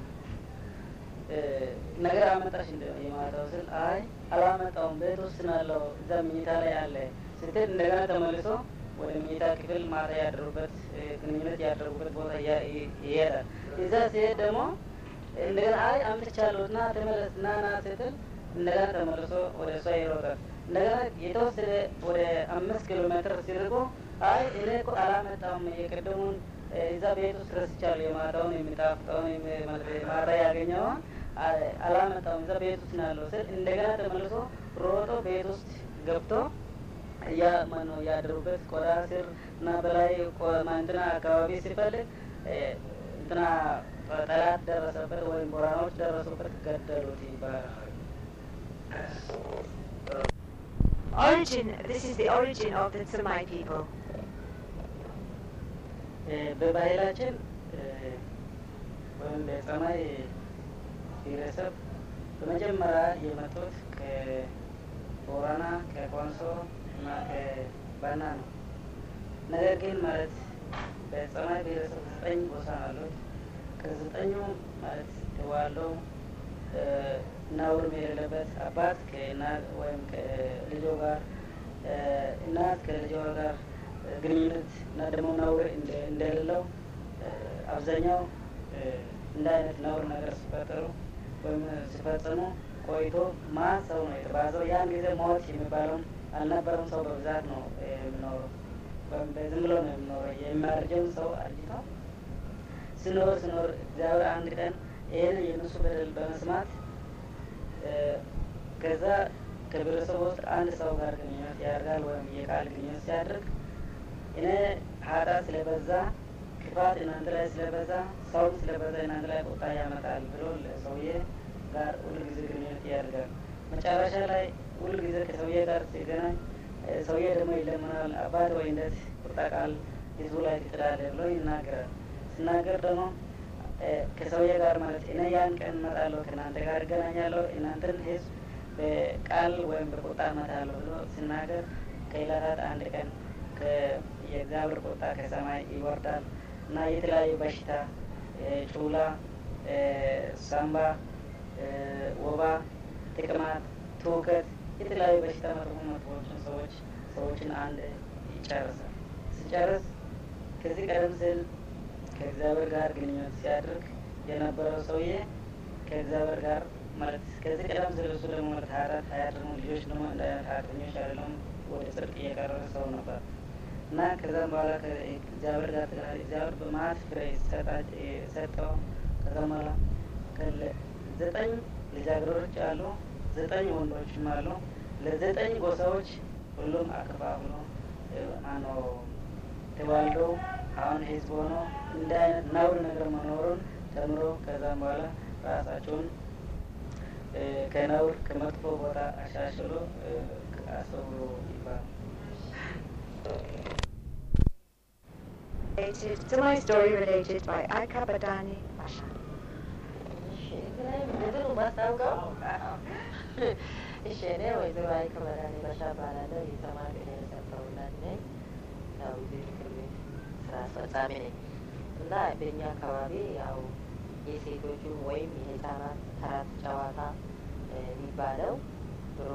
ነገር አመጣሽ እንደ የማታው ስል አይ አላመጣውም ቤት ውስጥ ናለው እዛ መኝታ ላይ አለ ስትል እንደገና ተመልሶ ወደ መኝታ ክፍል ማታ ያደሩበት ግንኙነት ያደረጉበት ቦታ ይሄዳል። እዛ ሲሄድ ደግሞ እንደገና አይ አምጥቻለሁ እና ተመለስ ና ና ስትል እንደገና ተመልሶ ወደ እሷ ይሮጣል። እንደገና የተወሰደ ወደ አምስት ኪሎ ሜትር ሲርቆ አይ እኔ እኮ አላመጣም የቀደሙን እዛ ቤት ውስጥ ረስቻለሁ የማታውን የሚጣፍጠውን ማታ ያገኘውን አላመጣም እዛ ቤት ውስጥ ነው ያለው ስል እንደገና ተመልሶ ሮጦ ቤት ውስጥ ገብቶ ያ ማነው ያደሩበት ቆዳ ስር እና በላይ እንትና አካባቢ ሲፈልግ እንትና ጠላት ደረሰበት ወይም ቦራኖች ደረሱበት፣ ገደሉት ይባላል። Origin, this is the origin of the Tsamai people. በባህላችን ወይም በጸማይ ብሔረሰብ በመጀመሪያ የመጡት ከቦረና ከኮንሶ እና ከባና ነው። ነገር ግን ማለት በጸማይ ብሔረሰብ ዘጠኝ ጎሳ አሉት። ከዘጠኙ ማለት ተዋለው ነውር የሌለበት አባት ከእናት ወይም ከልጆ ጋር እናት ከልጇ ጋር ግንኙነት እና ደግሞ ነውር እንደሌለው አብዛኛው እንደ አይነት ነውር ነገር ሲፈጠሩ ወይም ሲፈጽሙ ቆይቶ ማ ሰው ነው የተባዘው። ያን ጊዜ ሞት የሚባለውን አልነበረም። ሰው በብዛት ነው የሚኖረው ወይም ዝም ብሎ ነው የሚኖረው። የሚያርጀውን ሰው አርጅቶ ስኖር ስኖር እግዚአብሔር አንድ ቀን ይህን የእነሱ በደል በመስማት ከዛ ከብሔረሰቡ ውስጥ አንድ ሰው ጋር ግንኙነት ያደርጋል ወይም የቃል ግንኙነት ሲያደርግ እኔ ኃጢአት ስለበዛ ክፋት እናንተ ላይ ስለበዛ ሰውም ስለበዛ እናንተ ላይ ቁጣ ያመጣል ብሎ ለሰውዬ ጋር ሁሉ ጊዜ ግንኙነት ያደርጋል። መጨረሻ ላይ ሁሉ ጊዜ ከሰውዬ ጋር ሲገናኝ ሰውዬ ደግሞ ይለምናል። አባት ወይ እንዴት ቁጣ ቃል ህዝቡ ላይ ትጥላለህ ብሎ ይናገራል። ሲናገር ደግሞ ከሰውዬ ጋር ማለት እኔ ያን ቀን እመጣለሁ ከእናንተ ጋር እገናኛለሁ እናንተን ህዝብ በቃል ወይም በቁጣ እመታለሁ ብሎ ሲናገር ከዕለታት አንድ ቀን የእግዚአብሔር ቁጣ ከሰማይ ይወርዳል እና የተለያዩ በሽታ ጩላ፣ ሳምባ፣ ወባ፣ ጥቅማት፣ ትውከት የተለያዩ በሽታ መጥፎ መጥፎዎችን ሰዎች ሰዎችን አንድ ይጨርሳል። ሲጨርስ ከዚህ ቀደም ሲል ከእግዚአብሔር ጋር ግንኙነት ሲያደርግ የነበረው ሰውዬ ከእግዚአብሔር ጋር ማለት ከዚህ ቀደም ሲል እሱ ደግሞ ማለት ኃጢአት አያደርጉም ልጆች ደግሞ እንደ አይነት ኃጢአተኞች አይደለም ወደ ጽድቅ እየቀረበ ሰው ነበር እና ከዛም በኋላ ከእግዚአብሔር ጋር ተገናኘ። እግዚአብሔር በመዓት ፍሬ ሰጠው። ከዛም በኋላ ዘጠኝ ልጃገረዶች አሉ፣ ዘጠኝ ወንዶችም አሉ። ለዘጠኝ ጎሳዎች ሁሉም አከፋፍሎ ማነው ተዋልደው አሁን ህዝብ ሆኖ እንደ አይነት ነውር ነገር መኖሩን ተምሮ ከዛም በኋላ ራሳቸውን ከነውር ከመጥፎ ቦታ አሻሽሎ አሰብሮ ይባላል። To my story related by Aika Badani Basha. እሺ እኔ ወይዘሮ አይከ በዳኔ ባሻ እባላለሁ። የተማሪ ብሔረሰብ ተወላጅ ነኝ። ያው እዚህ ምክር ቤት ስራ አስፈጻሚ ነኝ እና በእኛ አካባቢ ያው የሴቶቹ ወይም የህፃናት ተረት ጨዋታ የሚባለው ድሮ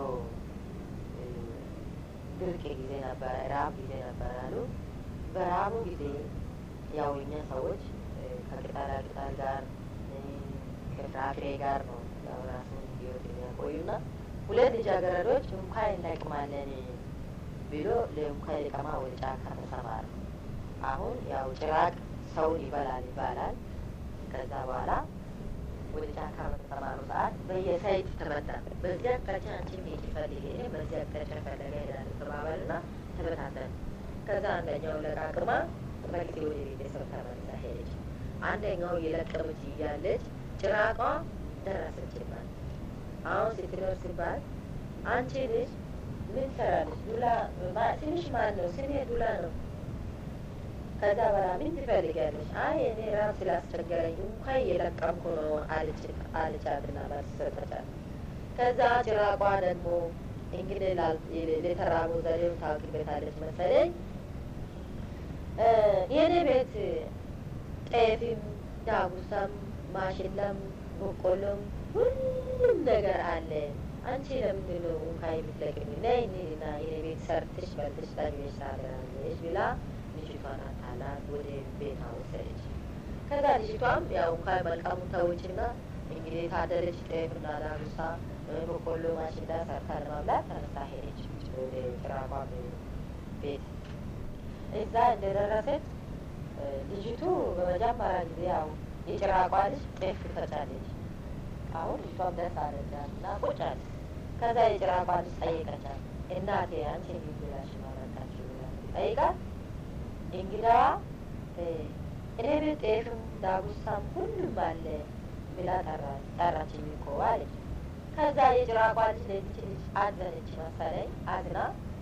ድርቅ ጊዜ ነበረ፣ ረሀብ ጊዜ ነበረ አሉ። በረሀቡ ጊዜ ያው እኛ ሰዎች ከቅጠላ ቅጠል ጋር ከፍራፍሬ ጋር ነው ያው ራሱን ህይወት የሚያቆዩና ሁለት ልጃገረዶች እንኳን እንለቅማለን ብሎ ለእንኳን ለቀማ ወደ ጫካ ተሰማሩ። አሁን ያው ጭራቅ ሰውን ይበላል ይባላል። ከዛ በኋላ ወደ ጫካ በተሰማሩ ሰዓት በየሳይት ተመታ። በዚህ አቅጣጫ አንቺም ሄጂ ፈልጊ፣ እኔ በዚህ አቅጣጫ ፈለገ ሄዳለሁ ተባባልና ተበታተን። ከዛ አንደኛው ለቃቅማ በጊዜ ወደ ቤተሰብ ተመልሳ ሄደች። አንደኛው የለቀመች እያለች ጭራቋ ደረሰችባት። አሁን ስትደርስባት አንቺ ልጅ ምን ትሰራለች? ዱላ ትንሽ ማን ነው? ስሜ ዱላ ነው። ከዛ በኋላ ምን ትፈልጊያለሽ? አይ እኔ ራብ ስላስቸገረኝ እንኳን እየለቀምኩ ነው አለቻትና መልስ ሰጠቻት። ከዛ ጭራቋ ደግሞ እንግዲህ ለተራቡ ዘዴው ታውቂበታለች መሰለኝ የእኔ ቤት ጤፍም ዳጉሳም ማሽላም በቆሎም ሁሉም ነገር አለ። አንቺ ለምንድን ነው እንኳን የምትለቅሚ? ነይ እንሂድና የኔ ቤት ሰርተሽ በልተሽ ጠግበሽ ታድራለሽ ብላ ልጅቷን አታላት ወደ ቤቷ ወሰደች። ከዛ ልጅቷም ያው እንኳን መልካሙ ተውችና እንግዲህ የታደለች ጤፍና ዳጉሳ በቆሎ ማሽላ ሰርታ ለማብላት ተነሳ ሄደች ወደ ጭራቋ ቤት። እዛ እንደደረሰች ልጅቱ በመጀመሪያ ጊዜ ያው የጭራቋ ልጅ ጤፍ ትፈጫለች። አሁን ልጅቷም ደስ አለቻት እና ቁጭ አለች። ከዛ የጭራቋ ልጅ ጠየቀቻት፣ እናቴ አንቺ የሚብላሽ ማመጣችሁ ብላ ጠይቃት፣ እንግዳዋ እኔ ቤት ጤፍም ዳጉሳም ሁሉም አለ ብላ ጠራችኝ እኮ አለች። ከዛ የጭራቋ ልጅ ለዚች ልጅ አዘነች መሰለኝ። አዝና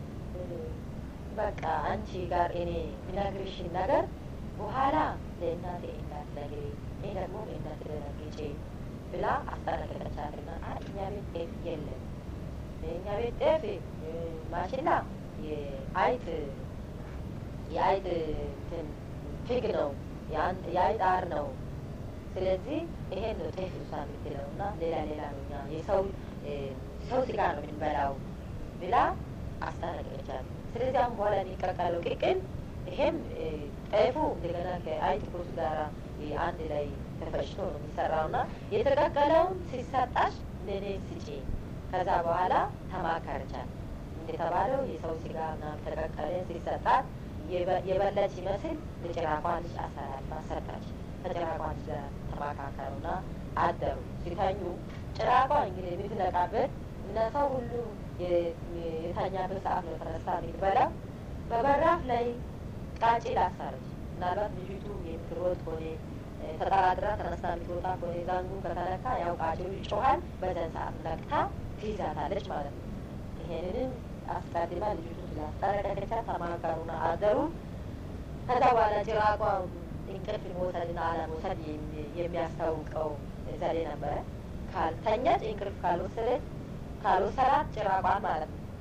በቃ አንቺ ጋር እኔ ምነግርሽን ነገር በኋላ ለእናቴ እንዳትነግሪ፣ እኔ ደግሞ ለእናቴ ደነግጬ ብላ አስጠነቀቀቻትና እኛ ቤት ጤፍ የለም እኛ ቤት ጤፍ ማሽላ የአይጥ የአይጥ እንትን ፊግ ነው የአይጥ አር ነው። ስለዚህ ይሄን ነው ጤፍ እሷ የምትለው እና ሌላ ሌላ ነው እኛ የሰው ሰው ስጋ ነው የምንበላው ብላ አስጠነቀቀቻት። ስለዚህ አሁን በኋላ የሚቀቀለው ቅቅል ይሄም ጤፉ እንደገና ከአይጥ ኩስ ጋራ አንድ ላይ ተፈጭቶ ነው የሚሰራው እና የተቀቀለውን ሲሰጣሽ ለእኔ ስጪ። ከዛ በኋላ ተማከረቻት። እንደተባለው የሰው ስጋ ምናምን ተቀቀለ ሲሰጣት የበለች ይመስል ለጭራቋ ልጅ አሳልፋ ሰጣች። ከጭራቋ ልጅ ጋር ተማካከሩና አደሩ። ሲተኙ ጭራቋ እንግዲህ የምትነቃበት እና ሰው ሁሉ የተኛበት ሰዓት ነው ተነሳ የምትበላው። በበራፍ ላይ ቃጭል አሳረች። ምናልባት ልጅቱ የምትሮጥ ከሆነ ተጠራጥራ ተነስታ የምትወጣ ከሆነ ዛንጉ ከተነካ ያው ቃጭሉ ይጮሃል። በዘን ሰዓት ነቅታ ትይዛታለች ማለት ነው። ይሄንንም አስቀድማ ልጅቱ ስላስጠነቀቀቻት ተማከሩና አደሩ። ከዛ በኋላ ጭራቋ እንቅልፍ መውሰድና አለመውሰድ የሚያስታውቀው ዘዴ ነበረ። ካልተኛች እንቅልፍ ካልወሰደች ካልወሰዳት ጭራቋን ማለት ነው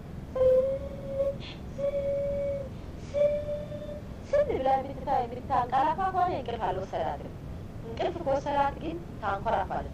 ስል ብላ የምትታ የምታንቀላፋ ከሆነ እንቅልፍ አልወሰዳትም። እንቅልፍ ከወሰዳት ግን ታንኮራፋለች።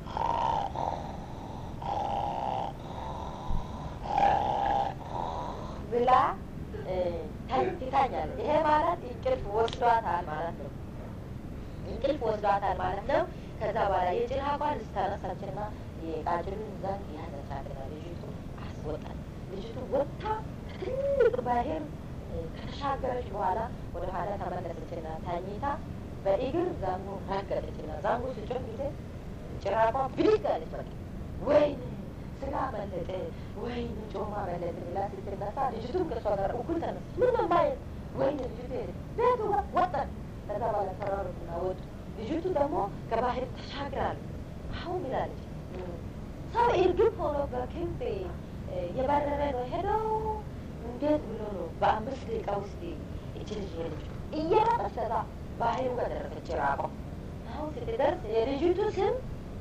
ብላ ትታኛለች። ይሄ ማለት እንቅልፍ ወስዷታል ማለት ነው። እንቅልፍ ወስዷታል ማለት ነው። ከዛ በኋላ የጭራቋን ልታነሳችና የቃጭሉን ዛን ያዘቻትና ልጅቱ አስወጣል። ልጅቱ ወጥታ ትልቅ ባህር ከተሻገረች በኋላ ወደ ኋላ ተመለሰችና ታኝታ በእግር ዛንጉ ረገጠችና ዛንጉ ስጮህ ጊዜ ጭራቋ ብድግ አለች። በቃ ወይኔ ስጋ መለጠ፣ ወይኔ ጮማ መለጠ ብላ ስትነሳ ልጅቱም ከእሷ ጋር እኩል ተነሳ። ምን ነው ማየት ወይኔ ልጅቱ ሄደ ቤቱ ወጣን። ከዛ በኋላ ተራሩትና ወጡ። ልጅቱ ደግሞ ከባህር ተሻግራለች። አሁን ምላለች ሰው እርግብ ሆኖ በክንፍ የበረረ ነው ሄደው እንዴት ብሎ ነው በአምስት ደቂቃ ውስጥ እች ልጅ ሄደች እየሮጠች ከዛ ባህሩ ጋር ደረሰች። ራቆ አሁን ስትደርስ የልጅቱ ስም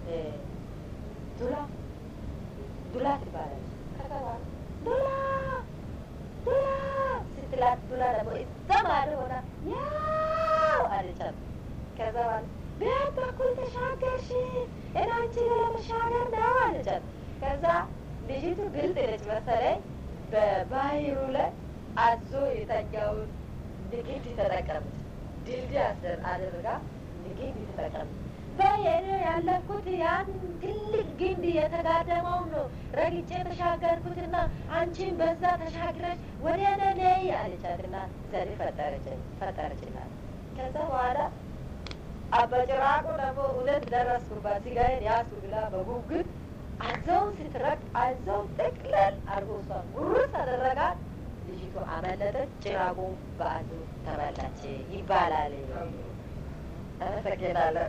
ዱላ ዱላ ትባላለች። ከዛ ዱላ ዱላ ስትላት ዱላ ደግሞ እዛ ማዶ ሆና ያው አለቻት። ከዛ በኋላ በየት በኩል ተሻገርሽ? እናንቺ ለመሻገር ነው አለቻት። ከዛ ልጅቱ ግልጥ ነች መሰለኝ በባህሩ ላይ አዞ የተኛውን ንግድ ተጠቀመች። ድልድይ አስር አድርጋ ንግድ ተጠቀመች። በየኔ ያለፍኩት ያን ትልቅ ግንድ የተጋደመውን ነው ረግጬ ተሻገርኩትና አንቺን በዛ ተሻግረች ወደ እኔ ነይ አለቻትና ዘዴ ፈጠረችላት። ከዛ በኋላ አበጭራቁ ደግሞ እውነት ደረስኩባት ሲጋዬን ያዝኩ ብላ በጉጉት አዘውን ስትረቅ አዘውን ጥቅለል አድርጎ እሷን ጉርስ አደረጋት። ልጅቱ አመለጠች። ጭራቁ በአዞ ተበላች ይባላል። አመሰግናለሁ።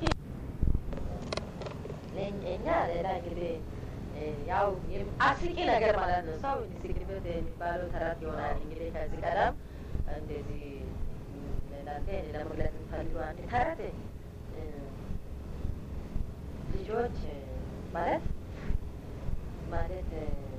እኛ ሌላ እንግዲህ ያው አስቂ ነገር ማለት ነው። ሰው እንዲስቅበት የሚባለው ተረት ይሆናል። እንግዲህ ከዚህ ቀደም እንደዚህ እናንተ ለመግለጽ የምፈልገው አንድ ተረት ልጆች ማለት ማለት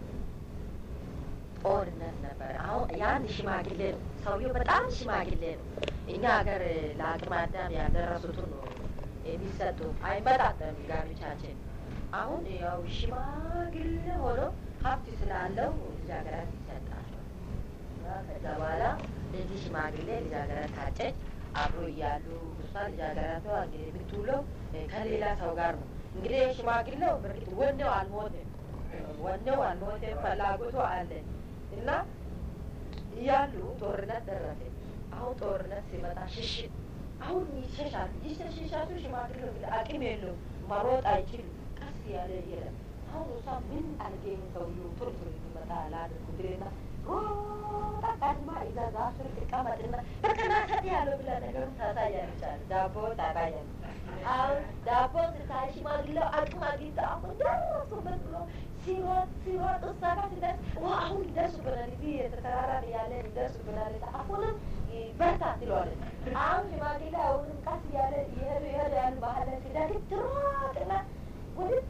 ጦርነት ነበር። አሁን የአንድ ሽማግሌ ነው ሰውየው፣ በጣም ሽማግሌ ነው። እኛ ሀገር ለአቅመ አዳም ያልደረሱትን ነው የሚሰጡ። አይመጣጠም ጋብቻችን። አሁን ያው ሽማግሌ ሆኖ ሀብት ስላለው ልጃገረት ይሰጣቸዋል። ከዛ በኋላ ለዚህ ሽማግሌ ልጃገረት ታጨች። አብሮ እያሉ እሷ ልጃገረቷ እንግዲህ የምትውለው ከሌላ ሰው ጋር ነው። እንግዲህ ሽማግሌው በእርግጥ ወኔው አልሞትም፣ ወኔው አልሞትም፣ ፍላጎቱ አለ እና እያሉ ጦርነት ደረሰ። አሁን ጦርነት ሲመጣ ሽሽት አሁን ይሸሻል። ይሸሻሉ። ሽማግሌው እንግዲህ አቅም የለውም፣ መሮጥ አይችልም። ቀስ ያለ ይሄዳል። አሁን እሷ ምን አድርጌ ሰውዬው ቶሎ ቶሎ እንዲመጣ ላድርጉ ብልና ሮጣ ቀድማ ይዛ ዛፍ ስር ትቀመጥና በቃ ናሰጥ ያለው ብላ ነገሩን ታሳያለች አለ። ዳቦ ታሳያለች። አሁን ዳቦ ስታይ ሽማግሌው አቅም አግኝቶ አሁን ደረሱበት ብሎ ሲሮጥ ሲሮጥ እሷ ጋር ሲደርስ አሁን ይደርሱብናል፣ እዚህ የተተራራ ያለ ይደርሱብናል፣ አሁንም በርታ ትለዋለች። አሁን ሽማግሌ አሁንም ቀስ እያለ እየሄዱ እየሄዱ ያሉ ባህል ላይ ሲደርስ ትሮጥና ወደ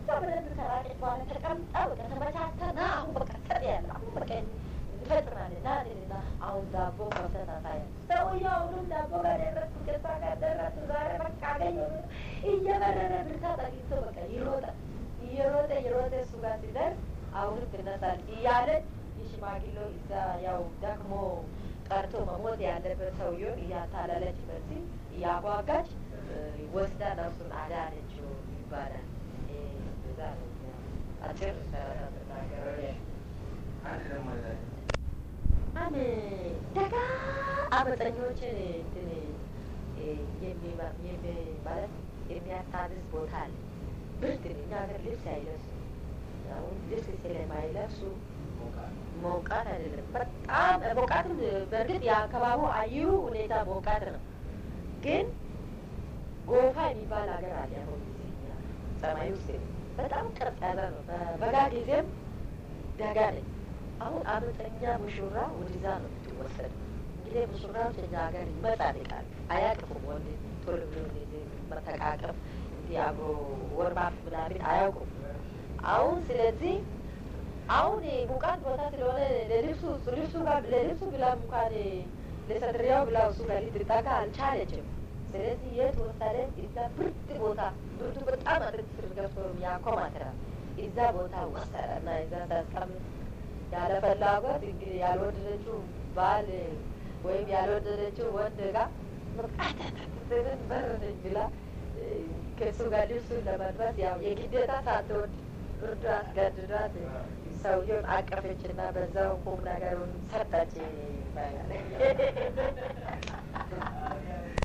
እየበረረ ብርታት አግኝቶ በቃ ይሮጣ እየሮጠ እየሮጠ እሱ ጋር ሲደርስ አሁንም ትነሳል እያለ የሽማግሌው እዛ ያው ደክሞ ቀርቶ መሞት ያለበት ሰውዬውን እያታለለች በዚህ እያጓጋች ወስዳ ነፍሱን አዳነችው ይባላል። እዛ ነው አጭር ተናገረ። አንድ ደግሞ አን ደጋ አመፀኞችን እንትን የሚማ- የሚ- ማለት የሚያስታብስ ቦታ አለ። ብርድ ነው። እኛ ሀገር ልብስ አይለብሱ አሁን ልብስ ስለማይለብሱ ሞቃት አይደለም። በጣም ሞቃትም በእርግጥ የአካባቢው አየሩ ሁኔታ ሞቃት ነው፣ ግን ጎፋ የሚባል ሀገር አለ። አሁን ጊዜ እኛ ሰማይ ውስጥ በጣም ቀጥ ያለ ነው። በበጋ ጊዜም ደጋ ነኝ። አሁን አመፀኛ ሙሽራ ወደዛ ነው የምትወሰድ። እንግዲህ ሙሽራዎች እኛ ሀገር ይመጻደቃል፣ አያቅፉም። ወንድ ቶሎ ብሎ እንደዚህ መተቃቀፍ እንዲህ አብሮ ወርባፍ ምናምን አያውቁም። አሁን ስለዚህ አሁን ሙቃት ቦታ ስለሆነ ለልብሱ ልብሱ ጋር ለልብሱ ብላ እንኳን ለሰድሪያው ብላ እሱ ጋር ልትጠጋ አልቻለችም። ስለዚህ የት ወሰደን? እዛ ብርድ ቦታ ብርዱ በጣም አጥንት ስር ገብቶ ያኮማትራል። እዛ ቦታ ወሰደ እና እዛ ሳስቀምጥ ያለ ፍላጎት እንግዲህ ያልወደደችው ባል ወይም ያልወደደችው ወንድ ጋር ምን በረደኝ ብላ ከእሱ ጋር ልብሱን ለመልበስ ያው የግዴታ ሳትወድ ብርዱ አስገድዷት ሰውየውን አቀፈች እና በዛው ቁም ነገሩን ሰጠች ይባላል።